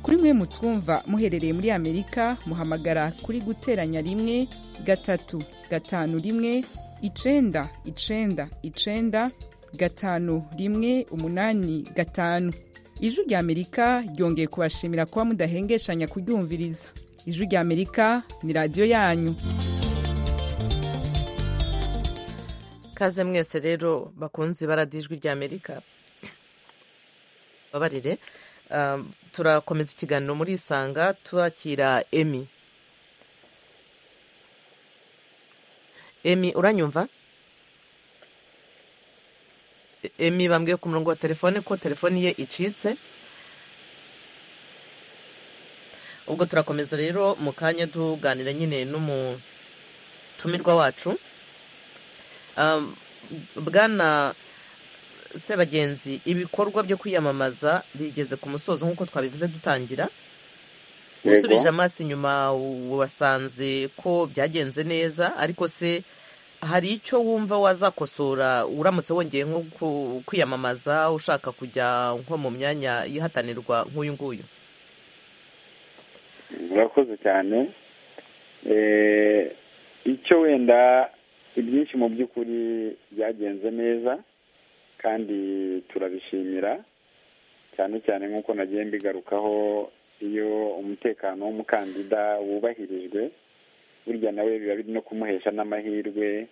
kuri mwe mutwumva muherereye muri amerika muhamagara kuri guteranya rimwe gatatu gatanu rimwe icenda icenda icenda gatanu rimwe umunani gatanu ijwi rya amerika ryongeye kubashimira kuba mudahengeshanya kuryumviriza ijwi rya amerika ni radiyo yanyu kaze mwese rero bakunze baradijwi rya amerika babarire turakomeza ikiganiro muri isanga turakira emi emi uranyumva emi bambwiye ku murongo wa telefone ko telefoni ye icitse ubwo turakomeza rero mu kanya tuganira nyine n'umutumirwa wacu bwana sebagenzi ibikorwa byo kwiyamamaza bigeze ku musozo nk'uko twabivuze dutangira usubije amaso inyuma wasanze ko byagenze neza ariko se hari icyo wumva wazakosora uramutse wongeye nko kwiyamamaza ushaka kujya nko mu myanya yihatanirwa nk'uyu nguyu murakoze cyane icyo wenda ibyinshi mu by'ukuri byagenze neza kandi turabishimira cyane cyane nk'uko nagiye mbigarukaho iyo umutekano w'umukandida wubahirijwe burya nawe biba biri no kumuhesha n'amahirwe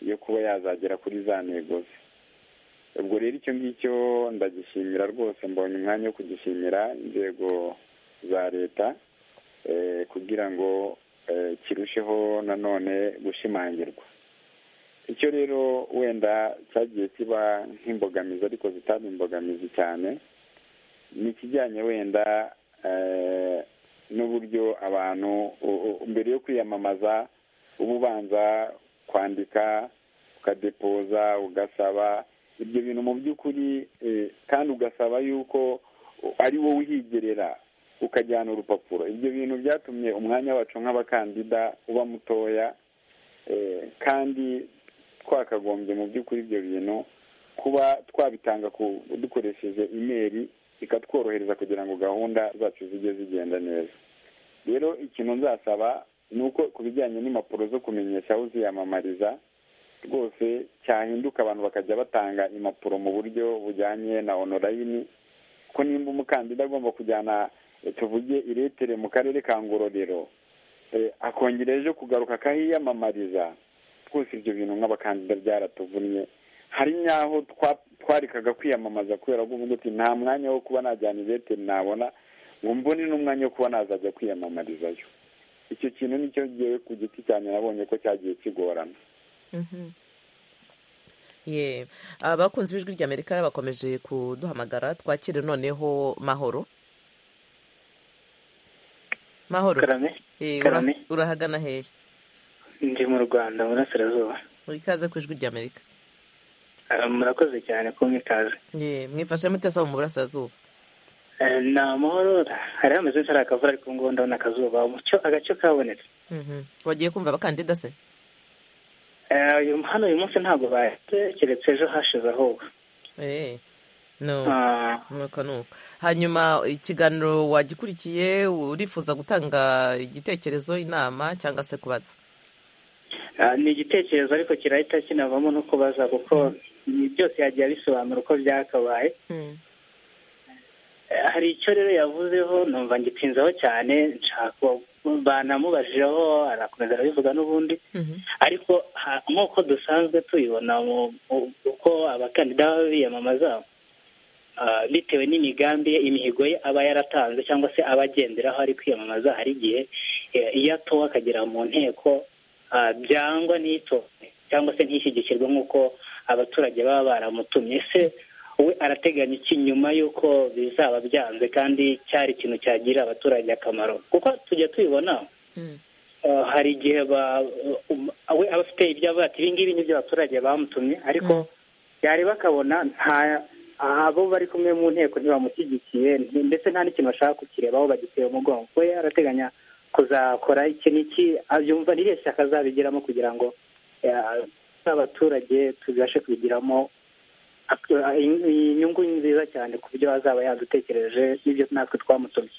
yo kuba yazagera kuri za ntego ze ubwo rero icyo ngicyo ndagishimira rwose mbonye umwanya wo kugishimira inzego za leta kugira ngo kirusheho nanone gushimangirwa icyo rero wenda cyagiye kiba nk'imbogamizi ariko zitari imbogamizi cyane ni ikijyanye wenda n'uburyo abantu mbere yo kwiyamamaza uba ubanza kwandika ukadepoza ugasaba ibyo bintu mu by'ukuri kandi ugasaba y'uko ari wowe uhigerera ukajyana urupapuro ibyo bintu byatumye umwanya wacu nk'abakandida uba mutoya kandi twakagombye mu by'ukuri ibyo bintu kuba twabitanga dukoresheje imeri ikatworohereza kugira ngo gahunda zacu zijye zigenda neza rero ikintu nzasaba ni uko ku bijyanye n'impapuro zo kumenyesha aho uziyamamariza rwose cyahinduka abantu bakajya batanga impapuro mu buryo bujyanye na onorayini ko nimba umukandida agomba kujyana tuvuge iretere mu karere ka ngororero akongera ejo kugaruka akahiyamamariza twose ibyo bintu nk'abakandida byaratuvunnye hari n'aho twarikaga kwiyamamaza kubera ko uvuga uti nta mwanya wo kuba najyana ibete nabona ngo mbone n'umwanya wo kuba nazajya kwiyamamarizayo icyo kintu nicyo ngewe ku giti cyane nabonye ko cyagiye kigorana abakunze ijwi rya amerika bakomeje kuduhamagara twakire noneho mahoro mahoro urahagana hehe ndi mu rwanda burasirazuba ikaze ku ijwi rya amerika murakoze cyane ko mwikaze mwifashe mutesaba mu burasirazuba ni amahoro hari hameze hari akavura ariko ngo ndabona akazuba umucyo agace kabonetse wagiye kumva abakandida se hano uyu munsi ntabwo bahise keretse ejo hashize ahubwo nuka nuka hanyuma ikiganiro wagikurikiye urifuza gutanga igitekerezo inama cyangwa se kubaza ni igitekerezo ariko kirahita kinavamo no kubaza kuko byose yagiye bisobanura uko byakabaye hari icyo rero yavuzeho numva ngitinzeho cyane nshaka banamubajiraho arakomeza arabivuga n'ubundi ariko nk'uko dusanzwe tubibona uko abakandida baba biyamamaza bitewe n'imigambi ye imihigo ye aba yaratanze cyangwa se aba agenderaho ari kwiyamamaza hari igihe iyo atowe akagera mu nteko byangwa n'itorwe cyangwa se ntishyigikirwe nk'uko abaturage baba baramutumye se we arateganya iki nyuma y'uko bizaba byanze kandi cyari ikintu cyagirira abaturage akamaro kuko tujya tubibona hari igihe we aba afite ibyo avuga ati ibingibi ni byo abaturage bamutumye ariko byari bakabona nta abo bari kumwe mu nteko ntibamushyigikiye ndetse nta n'ikintu bashaka kukirebaho bagiteye umugongo we arateganya kuzakora iki n'iki abyumva n'iriya shyaka azabigiramo kugira ngo abaturage tubashe kubigiramo inyungu nziza cyane ku byo azaba yadutekereje n'ibyo natwe twamutumye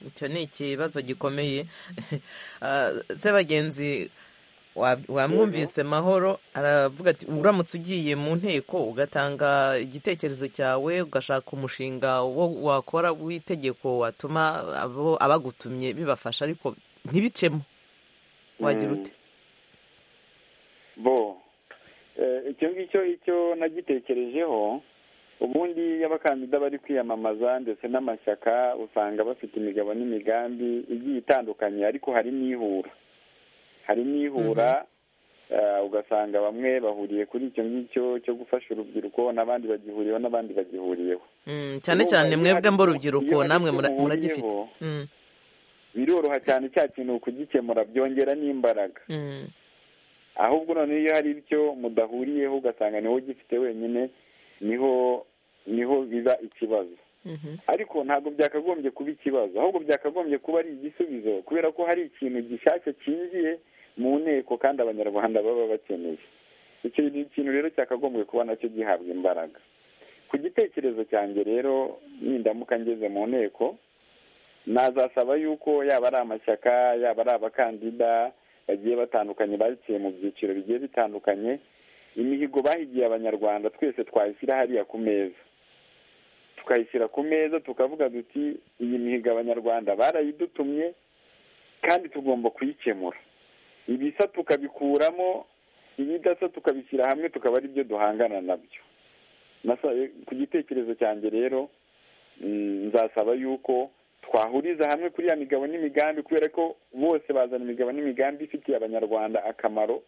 icyo ni ikibazo gikomeye se bagenzi wamwumvise mahoro aravuga ati uramutse ugiye mu nteko ugatanga igitekerezo cyawe ugashaka umushinga wo wakora w'itegeko watuma abo abagutumye bibafasha ariko ntibicemo wagira ute bo icyo ngicyo icyo nagitekerejeho ubundi abakandida bari kwiyamamaza ndetse n'amashyaka usanga bafite imigabo n'imigambi igiye itandukanye ariko hari n'ihura hari n'ihura ugasanga bamwe bahuriye kuri icyo ngicyo cyo gufasha urubyiruko n'abandi bagihuriyeho n'abandi bagihuriyeho cyane cyane mwebwe mbo urubyiruko namwe muragifite biroroha cyane cya kintu kugikemura byongera n'imbaraga ahubwo noneho iyo hari icyo mudahuriyeho ugasanga niwo gifite wenyine niho niho biba ikibazo ariko ntabwo byakagombye kuba ikibazo ahubwo byakagombye kuba ari igisubizo kubera ko hari ikintu gishyashya cyinjiye mu nteko kandi abanyarwanda baba bakeneye icyo kintu rero cyakagombye kuba nacyo gihabwa imbaraga ku gitekerezo cyanjye rero nindamuka ngeze mu nteko nazasaba yuko yaba ari amashyaka yaba ari abakandida bagiye batandukanye baciye mu byiciro bigiye bitandukanye imihigo bahigiye abanyarwanda twese twayishyira hariya ku meza tukayishyira ku meza tukavuga duti iyi mihigo abanyarwanda barayidutumye kandi tugomba kuyikemura ibisa tukabikuramo ibidasa tukabishyira hamwe tukaba ari byo duhangana nabyo ku gitekerezo cyanjye rero nzasaba yuko twahuriza hamwe kuri ya migabo n'imigambi kubera ko bose bazana imigabo n'imigambi ifitiye abanyarwanda akamaro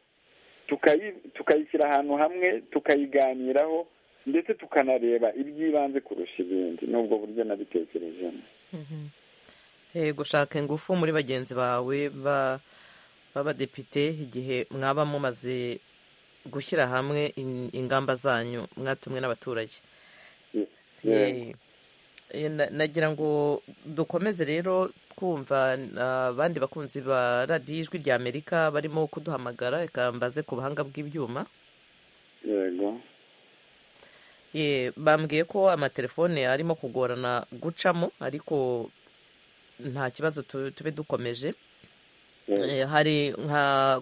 tukayishyira ahantu hamwe tukayiganiraho ndetse tukanareba iby'ibanze kurusha ibindi n'ubwo buryo nabitekerejemo gushaka ingufu muri bagenzi bawe b'abadepite igihe mwaba mumaze gushyira hamwe ingamba zanyu mwatumwe n'abaturage nagira ngo dukomeze rero twumva abandi bakunzi ba radiyo ijwi rya amerika barimo kuduhamagara reka mbaze ku buhanga bw'ibyuma bambwiye ko amatelefone arimo kugorana gucamo ariko nta kibazo tube dukomeje hari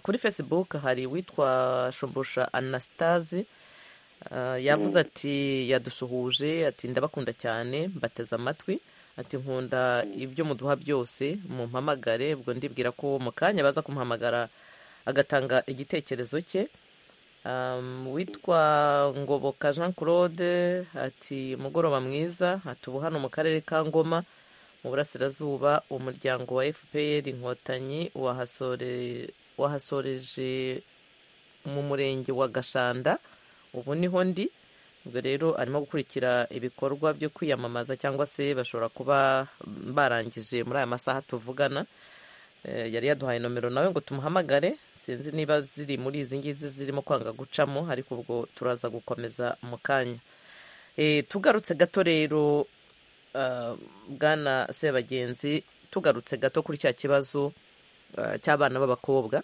kuri facebook hari witwa shumbusha anastase yavuze ati yadusuhuje ati ndabakunda cyane mbateze amatwi ati nkunda ibyo muduha byose mumpamagare ubwo ndibwira ko mu kanya baza kumuhamagara agatanga igitekerezo cye witwa ngoboka jean claude ati mugoroba mwiza ubu hano mu karere ka ngoma mu burasirazuba umuryango wa fpr inkotanyi wahasoreje mu murenge wa gashanda ubu niho ndi ubwo rero arimo gukurikira ibikorwa byo kwiyamamaza cyangwa se bashobora kuba barangije muri aya masaha tuvugana yari yaduhaye nomero nawe ngo tumuhamagare sinzi niba ziri muri izi ngizi zirimo kwanga gucamo ariko ubwo turaza gukomeza mu kanya tugarutse gato rero bwana sebagenzi tugarutse gato kuri cya kibazo cy'abana b'abakobwa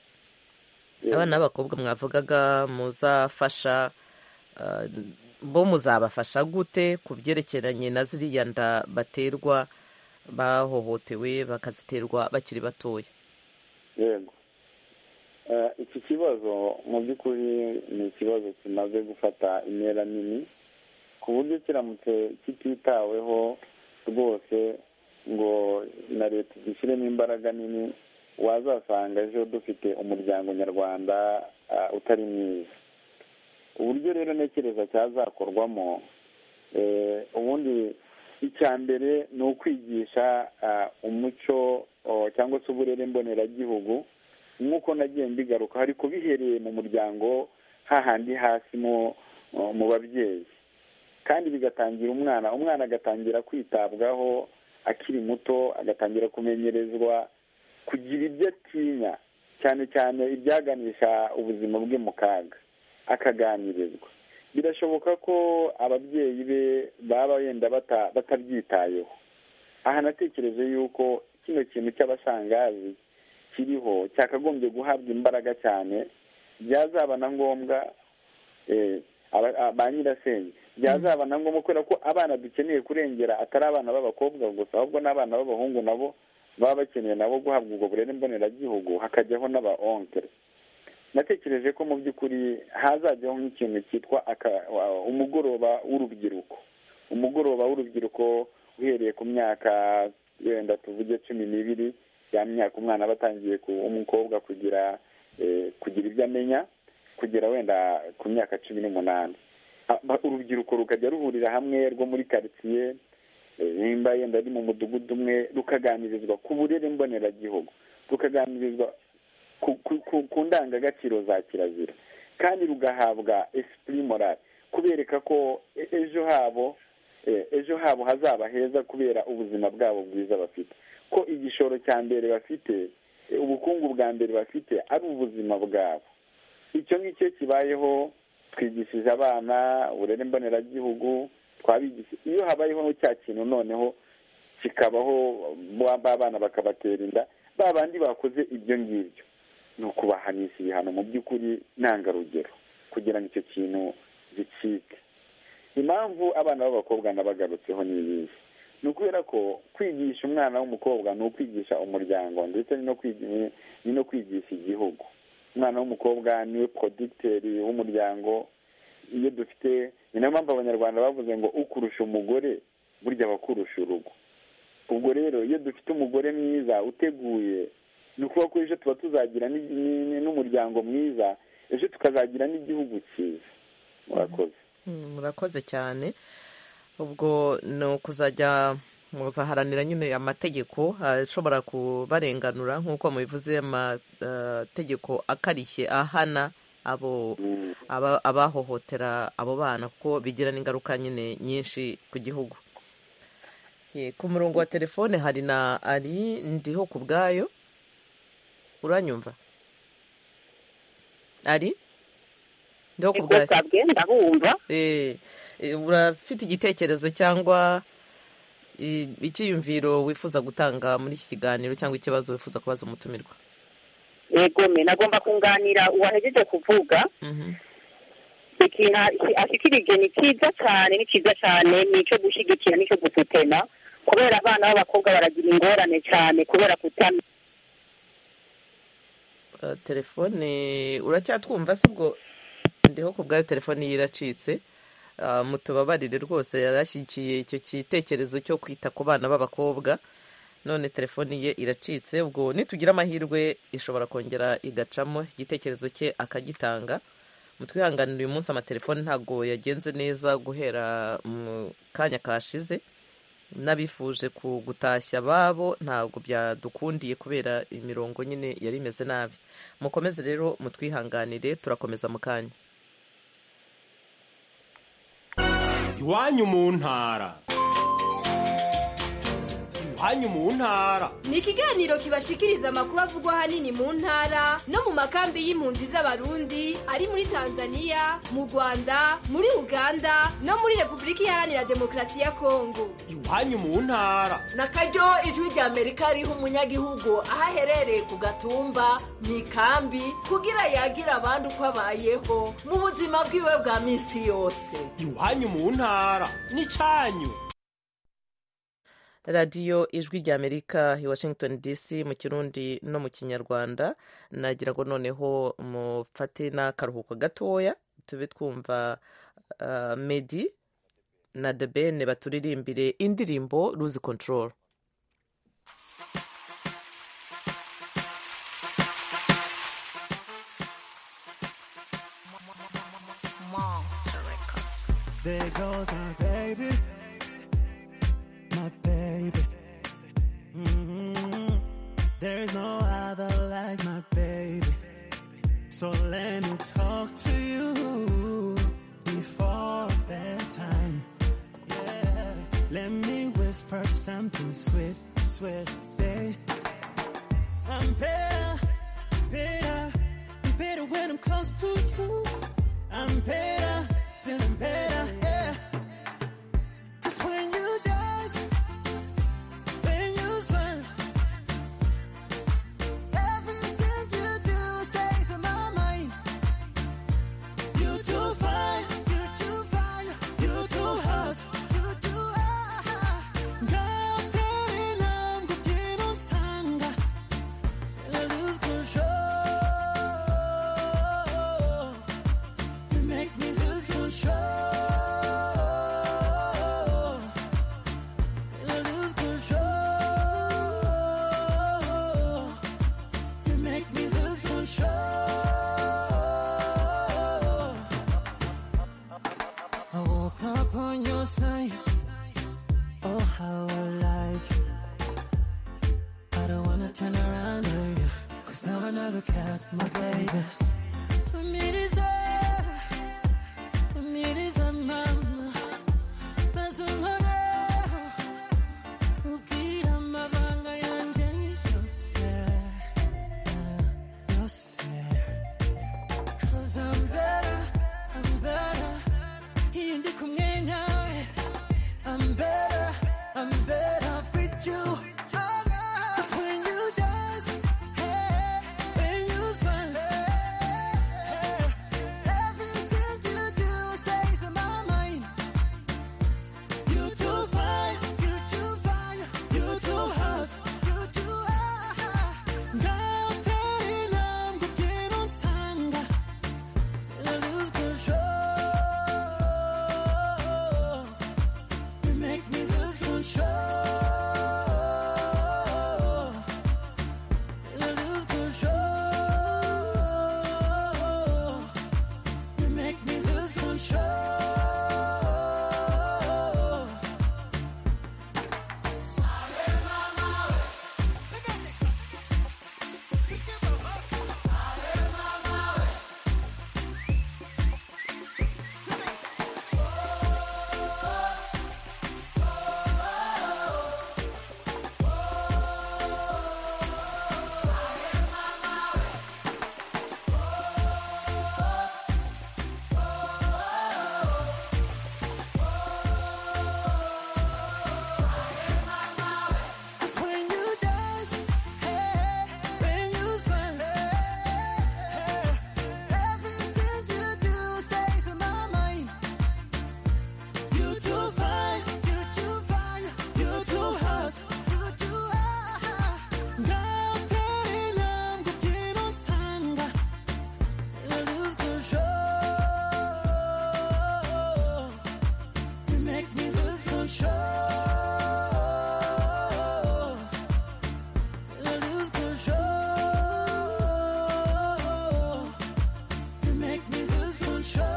abana b'abakobwa mwavugaga muzafasha bo muzabafasha gute ku byerekeranye na ziriya nda baterwa bahohotewe bakaziterwa bakiri batoya yego iki kibazo mu by'ukuri ni ikibazo kimaze gufata intera nini ku buryo kiramutse kititaweho rwose ngo na leta zishyiremo imbaraga nini wazasanga ejo dufite umuryango nyarwanda utari mwiza uburyo rero ntekereza cyazakorwamo ubundi icya mbere ni ukwigisha umuco cyangwa se uburere mboneragihugu nk'uko nagiye mbigaruka ariko bihereye mu muryango hahandi hasi mu babyeyi kandi bigatangira umwana umwana agatangira kwitabwaho akiri muto agatangira kumenyerezwa kugira ibyo atinya cyane cyane ibyaganisha ubuzima bwe mu kaga akaganirizwa birashoboka ko ababyeyi be baba wenda batabyitayeho aha natekereje yuko kino kintu cy'abashangazi kiriho cyakagombye guhabwa imbaraga cyane byazaba na ngombwa ba nyirasenge byazaba na ngombwa kubera ko abana dukeneye kurengera atari abana b'abakobwa gusa ahubwo n'abana b'abahungu nabo baba bakeneye nabo guhabwa ubwo burere mboneragihugu hakajyaho n'aba natekereje ko mu by'ukuri hazajyaho nk'ikintu cyitwa umugoroba w'urubyiruko umugoroba w'urubyiruko uhereye ku myaka wenda tuvuge cumi n'ibiri ya myaka umwana aba atangiye umukobwa kugira kugira ibyo amenya kugera wenda ku myaka cumi n'umunani urubyiruko rukajya ruhurira hamwe rwo muri karitsiye nimba yenda ari mu mudugudu umwe rukaganirizwa ku burere mboneragihugu rukaganirizwa ku ndangagaciro za kirazira kandi rugahabwa esipuri morali kubereka ko ejo habo ejo habo hazaba heza kubera ubuzima bwabo bwiza bafite ko igishoro cya mbere bafite ubukungu bwa mbere bafite ari ubuzima bwabo icyo ngicyo kibayeho twigishije abana uburere mboneragihugu twabigishije iyo habayeho cya kintu noneho kikabaho abana bakabatera inda ba bandi bakoze ibyo ngibyo ni ukubahanisha ibihano mu by'ukuri ntangarugero kugira ngo icyo kintu gicike impamvu abana b'abakobwa nabagarutseho ni ibihe ni ukubera ko kwigisha umwana w'umukobwa ni ukwigisha umuryango ndetse ni no kwigisha igihugu umwana w'umukobwa niwe porodikiteri w'umuryango iyo dufite ni nayo mpamvu abanyarwanda bavuze ngo ukurusha umugore burya abakurusha urugo ubwo rero iyo dufite umugore mwiza uteguye ni ukuvuga ko ejo tuba tuzagira n'umuryango mwiza ejo tukazagira n'igihugu cyiza murakoze murakoze cyane ubwo ni ukuzajya muzaharanira nyine amategeko ashobora kubarenganura nk'uko mubivuze amategeko akarishye ahana abo abahohotera abo bana kuko bigira n'ingaruka nyine nyinshi ku gihugu ku murongo wa telefone hari na ari ndiho ku bwayo uranyumva ari ndiho ku bwayo urafite igitekerezo cyangwa icyiyumviro wifuza gutanga muri iki kiganiro cyangwa ikibazo wifuza kubaza umutumirwa egome nagomba kunganira uwahejeje kuvuga ikintu ashikirije ni cyiza cyane ni cyiza cyane ni icyo gushyigikira n'icyo gusutena kubera abana b'abakobwa baragira ingorane cyane kubera kutana telefone uracyatwumva se ubwo ndiho ku bwayo telefone ye iracitse mutubabarire rwose yarashyigikiye icyo gitekerezo cyo kwita ku bana b'abakobwa none telefoni ye iracitse ubwo nitugira amahirwe ishobora kongera igacamo igitekerezo cye akagitanga mutwihanganira uyu munsi amatelefoni ntabwo yagenze neza guhera mu kanya kashize n'abifuje gutashya babo ntabwo byadukundiye kubera imirongo nyine yari imeze nabi mukomeze rero mutwihanganire turakomeza mu kanya iwanyu mu ntara hanyu mu ntara ni ikiganiro kibashikiriza amakuru avugwa ahanini mu ntara no mu makambi y'impunzi z'abarundi ari muri tanzania mu rwanda muri uganda no muri repubulika iharanira demokarasi ya kongo iwanyu mu ntara na karyo ijwi ry'amerika riha umunyagihugu aho aherereye ku gatumba mu ikambi kugira yagira abandi uko abayeho mu buzima bwiwe bwa minsi yose iwanyu mu ntara ni cyanyu radiyo ijwi ry'amerika i washington dc mu kirundi no mu kinyarwanda nagira ngo noneho mufate n'akaruhuko gatoya tube twumva medi na debene baturirimbire indirimbo ruzi control There goes our baby. There's no other like my baby. So let me talk to you before bedtime. Yeah. Let me whisper something sweet, sweet, babe. I'm better, better, better when I'm close to you. I'm better, feeling better, yeah. Cause when you dance, when you smile, turn around on you. Cause now I know look at my baby. I need his love. I need his mama. That's what I know. Ukira mabanga yanjye yose. Ah, yose. Cause I'm better, I'm better. Iyo ndi kumwe nawe. I'm better, I'm better with you. Oh, no. 'Cause when you dance, hey, when you smile, hey, everything you do stays in my mind. You too fine, you too fine, you too hot, you too hot. Ngatari langu kino sanga, I lose control. You make me lose control. I lose control. You make me lose control. Cause when you dance, hey, when you smile, hey, everything you do stays in my mind. You too fine, you too fine, you too hot, you too hot. Ngatari langu kino sanga, I lose control. You make me lose control. I lose control. You make me lose control.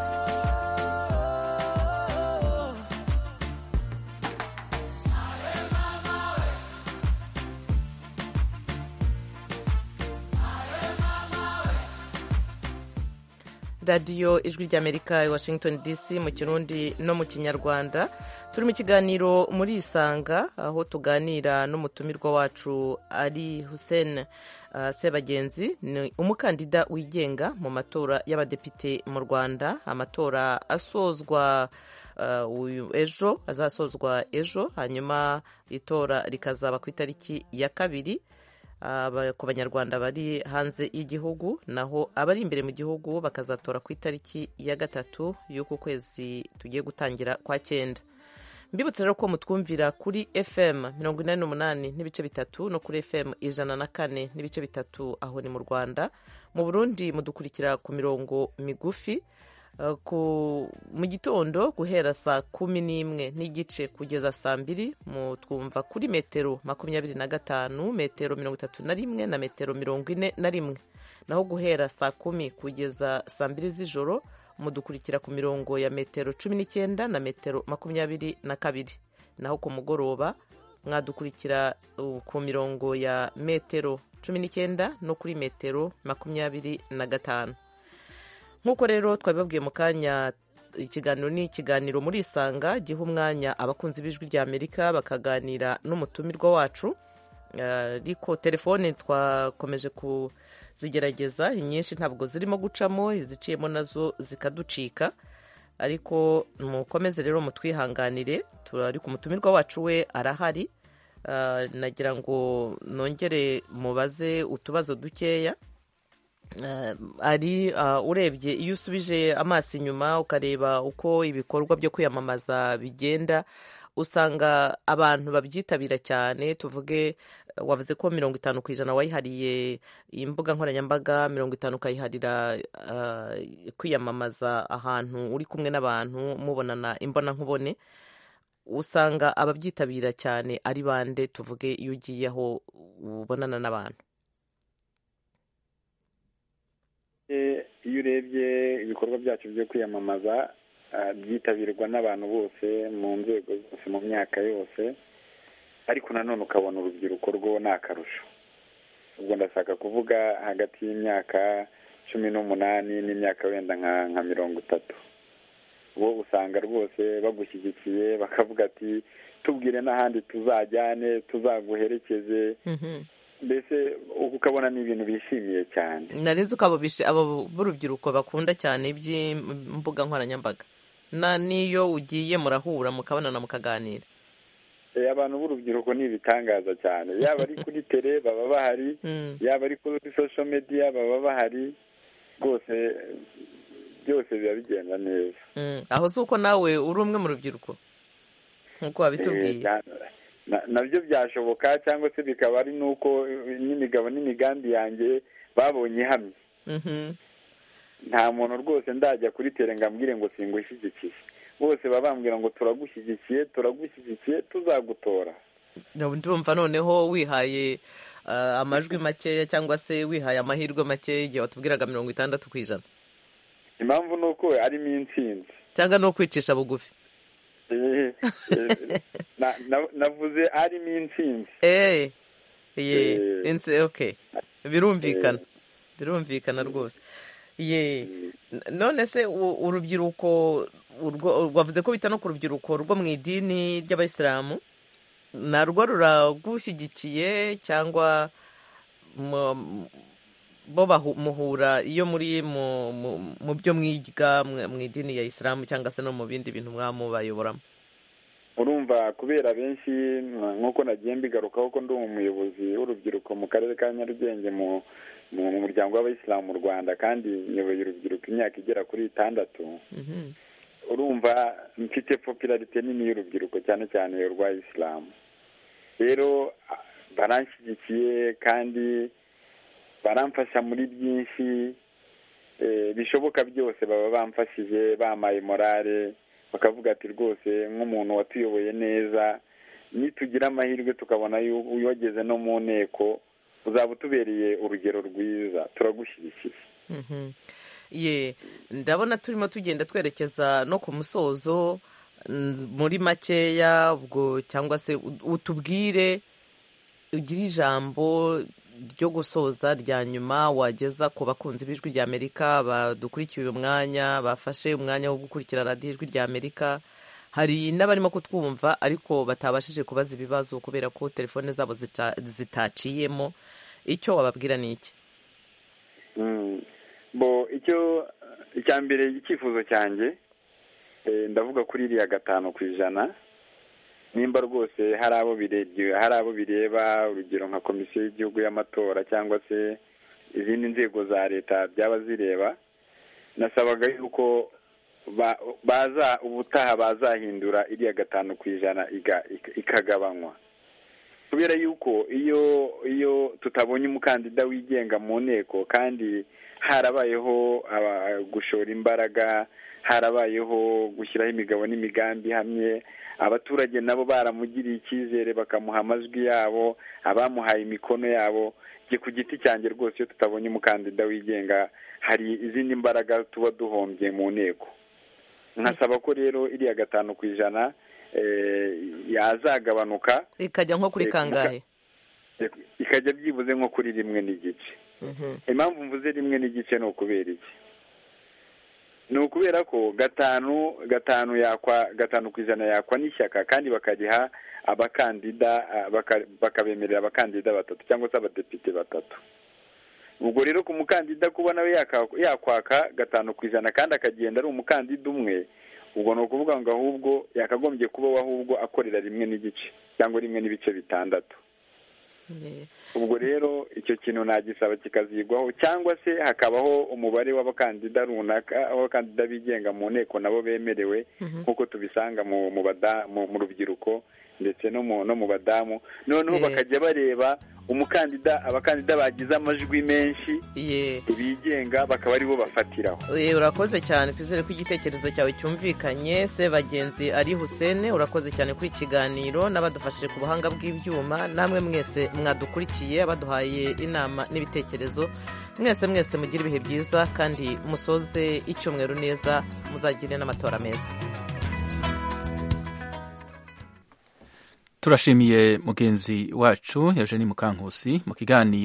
radiyo ijwi ry'amerika i washington dc mu kirundi no mu kinyarwanda turi mu kiganiro muri isanga aho tuganira n'umutumirwa wacu ari hussein ah, sebagenzi ni umukandida wigenga mu matora y'abadepite mu rwanda amatora asozwa ah, uyu- ejo azasozwa ejo hanyuma itora rikazaba ku itariki ya kabiri aba- ku banyarwanda bari hanze y'igihugu naho abari imbere mu gihugu bakazatora ku itariki ya gatatu y'uku kwezi tugiye gutangira kwa cyenda mbibutse rero ko mutwumvira kuri fm mirongo inani n'umunani n'ibice bitatu no kuri fm ijana na kane n'ibice bitatu aho ni mu rwanda mu burundi mudukurikira ku mirongo migufi Uh, ku- mu gitondo guhera saa kumi n'imwe n'igice kugeza saa mbiri mu twumva kuri metero makumyabiri na gatanu metero mirongo itatu na rimwe na metero mirongo ine na rimwe naho guhera saa kumi kugeza saa mbiri z'ijoro mudukurikira ku mirongo ya metero cumi n'icyenda na metero makumyabiri na kabiri naho ku mugoroba mwadukurikira uh, ku mirongo ya metero cumi n'icyenda no kuri metero makumyabiri na gatanu nk'uko rero twabibabwiye mu kanya ikiganiro ni ikiganiro muri isanga giha umwanya abakunzi b'ijwi rya amerika bakaganira n'umutumirwa wacu Eh, ariko telefone twakomeje kuzigerageza inyinshi ntabwo zirimo gucamo iziciyemo nazo zikaducika ariko mukomeze rero mutwihanganire turi ku mutumirwa wacu we arahari Eh, nagira ngo nongere mubaze utubazo dukeya Eh, ari ah, urebye iyo usubije amaso inyuma ukareba uko ibikorwa byo kwiyamamaza bigenda usanga abantu babyitabira cyane tuvuge eh, wavuze ko mirongo itanu ku ijana wayihariye imbuga nkoranyambaga mirongo itanu ukayiharira ah, kwiyamamaza ahantu uri kumwe n'abantu mubonana imbonankubone usanga ababyitabira cyane ari bande tuvuge iyo ugiye aho ubonana n'abantu Eh, iyo urebye ibikorwa byacu byo kwiyamamaza ah, byitabirwa n'abantu bose mu nzego zose mu myaka yose ariko nanone ukabona urubyiruko rwo ni akarusho ndashaka kuvuga hagati y'imyaka cumi n'umunani n'imyaka wenda nka mirongo itatu bo usanga rwose bagushyigikiye bakavuga ati tubwire n'ahandi tuzajyane tuzaguherekeze mbese ukabona ni ibintu bishimiye cyane narenze uko abo b'urubyiruko bakunda cyane iby'imbuga nkoranyambaga n'iyo ugiye murahura mukabonana mukaganira abantu b'urubyiruko ni ibitangaza cyane yaba ari kuri tere baba bahari yaba ari kuri sosho mediya baba bahari rwose byose biba bigenda neza aho si uko nawe uri umwe mu rubyiruko nk'uko wabitubwiye nabyo byashoboka cyangwa se bikaba ari n'uko n'imigabo n'imigambi yanjye babonye ihamye nta muntu rwose ndajya kuri tere ngo ambwire ngo singushyigikiye bose baba bambwira ngo turagushyigikiye turagushyigikiye tuzagutora ndumva noneho wihaye amajwi makeya cyangwa se wihaye amahirwe makeya igihe watubwiraga mirongo itandatu ku ijana impamvu ni uko arimo insinzi cyangwa ni ukwicisha bugufi navuze arimo insinzi birumvikana birumvikana rwose none se urubyiruko wavuze ko bita no ku rubyiruko rwo mu idini ry'abayisilamu narwo ruragushyigikiye cyangwa bo muhura iyo muri mu byo mwiga mu idini ya isilamu cyangwa se no mu bindi bintu mwamubayoboramo urumva kubera benshi nk'uko nagiye mbigarukaho ko ndi umuyobozi w'urubyiruko mu karere ka nyarugenge mu muryango w'abayisilamu mu rwanda kandi nyoboye urubyiruko imyaka igera kuri itandatu urumva mfite popularite nini y'urubyiruko cyane cyane urwa isilamu rero baranshyigikiye kandi baramfasha muri byinshi bishoboka byose baba bamfashije bamaye morale bakavuga ati rwose nk'umuntu watuyoboye neza nitugira amahirwe tukabona wageze no mu nteko uzaba utubereye urugero rwiza turagushyigikiye ye ndabona turimo tugenda twerekeza no ku musozo muri makeya ubwo cyangwa se utubwire ugire ijambo ryo gusoza rya nyuma wageza ku bakunzi b'ijwi rya amerika badukurikiye uyu mwanya bafashe umwanya wo gukurikira radiyo ijwi rya amerika hari n'abarimo kutwumva ariko batabashije kubaza ibibazo kubera ko telefone zabo zitaciyemo icyo wababwira ni iki bo icyo icya mbere icyifuzo cyanjye ndavuga kuri iriya gatanu ku ijana nimba rwose hari abo bireba urugero nka komisiyo y'igihugu y'amatora cyangwa se izindi nzego za leta byaba zireba nasabaga yuko baza ubutaha bazahindura iriya gatanu ku ijana ikagabanywa kubera yuko iyo iyo tutabonye umukandida wigenga mu nteko kandi harabayeho gushora imbaraga harabayeho gushyiraho imigabo n'imigambi hamwe abaturage nabo baramugiriye icyizere bakamuha amajwi yabo abamuhaye imikono yabo njye ku giti cyanjye rwose iyo tutabonye umukandida wigenga hari izindi mbaraga tuba duhombye mu nteko nkasaba ko rero iriya gatanu ku ijana yazagabanuka ikajya nko kuri kangahe ikajya byibuze nko kuri rimwe n'igice impamvu mvuze rimwe n'igice ni ukubera iki ni ukubera ko gatanu gatanu yakwa gatanu ku ijana yakwa n'ishyaka kandi bakariha abakandida bakabemerera abakandida batatu cyangwa se abadepite batatu ubwo rero ku mukandida kuba nawe yakwaka gatanu ku ijana kandi akagenda ari umukandida umwe ubwo ni ukuvuga ngo ahubwo yakagombye kubaho ahubwo akorera rimwe n'igice cyangwa rimwe n'ibice bitandatu ubwo rero icyo kintu nagisaba kikazigwaho cyangwa se hakabaho umubare w'abakandida runaka abakandida bigenga mu nteko nabo bemerewe nk'uko tubisanga mu rubyiruko ndetse no mu badamu noneho bakajya bareba umukandida abakandida bagize amajwi menshi bigenga bakaba aribo bafatiraho urakoze cyane twizere ko igitekerezo cyawe cyumvikanye se bagenzi ari husene urakoze cyane kuri ikiganiro n'abadufashije ku buhanga bw'ibyuma namwe mwese mwadukurikiye abaduhaye inama n'ibitekerezo mwese mwese mugire ibihe byiza kandi musoze icyumweru neza muzagire n'amatora meza turashimiye mugenzi wacu eugeni mukankusi mu kiganiro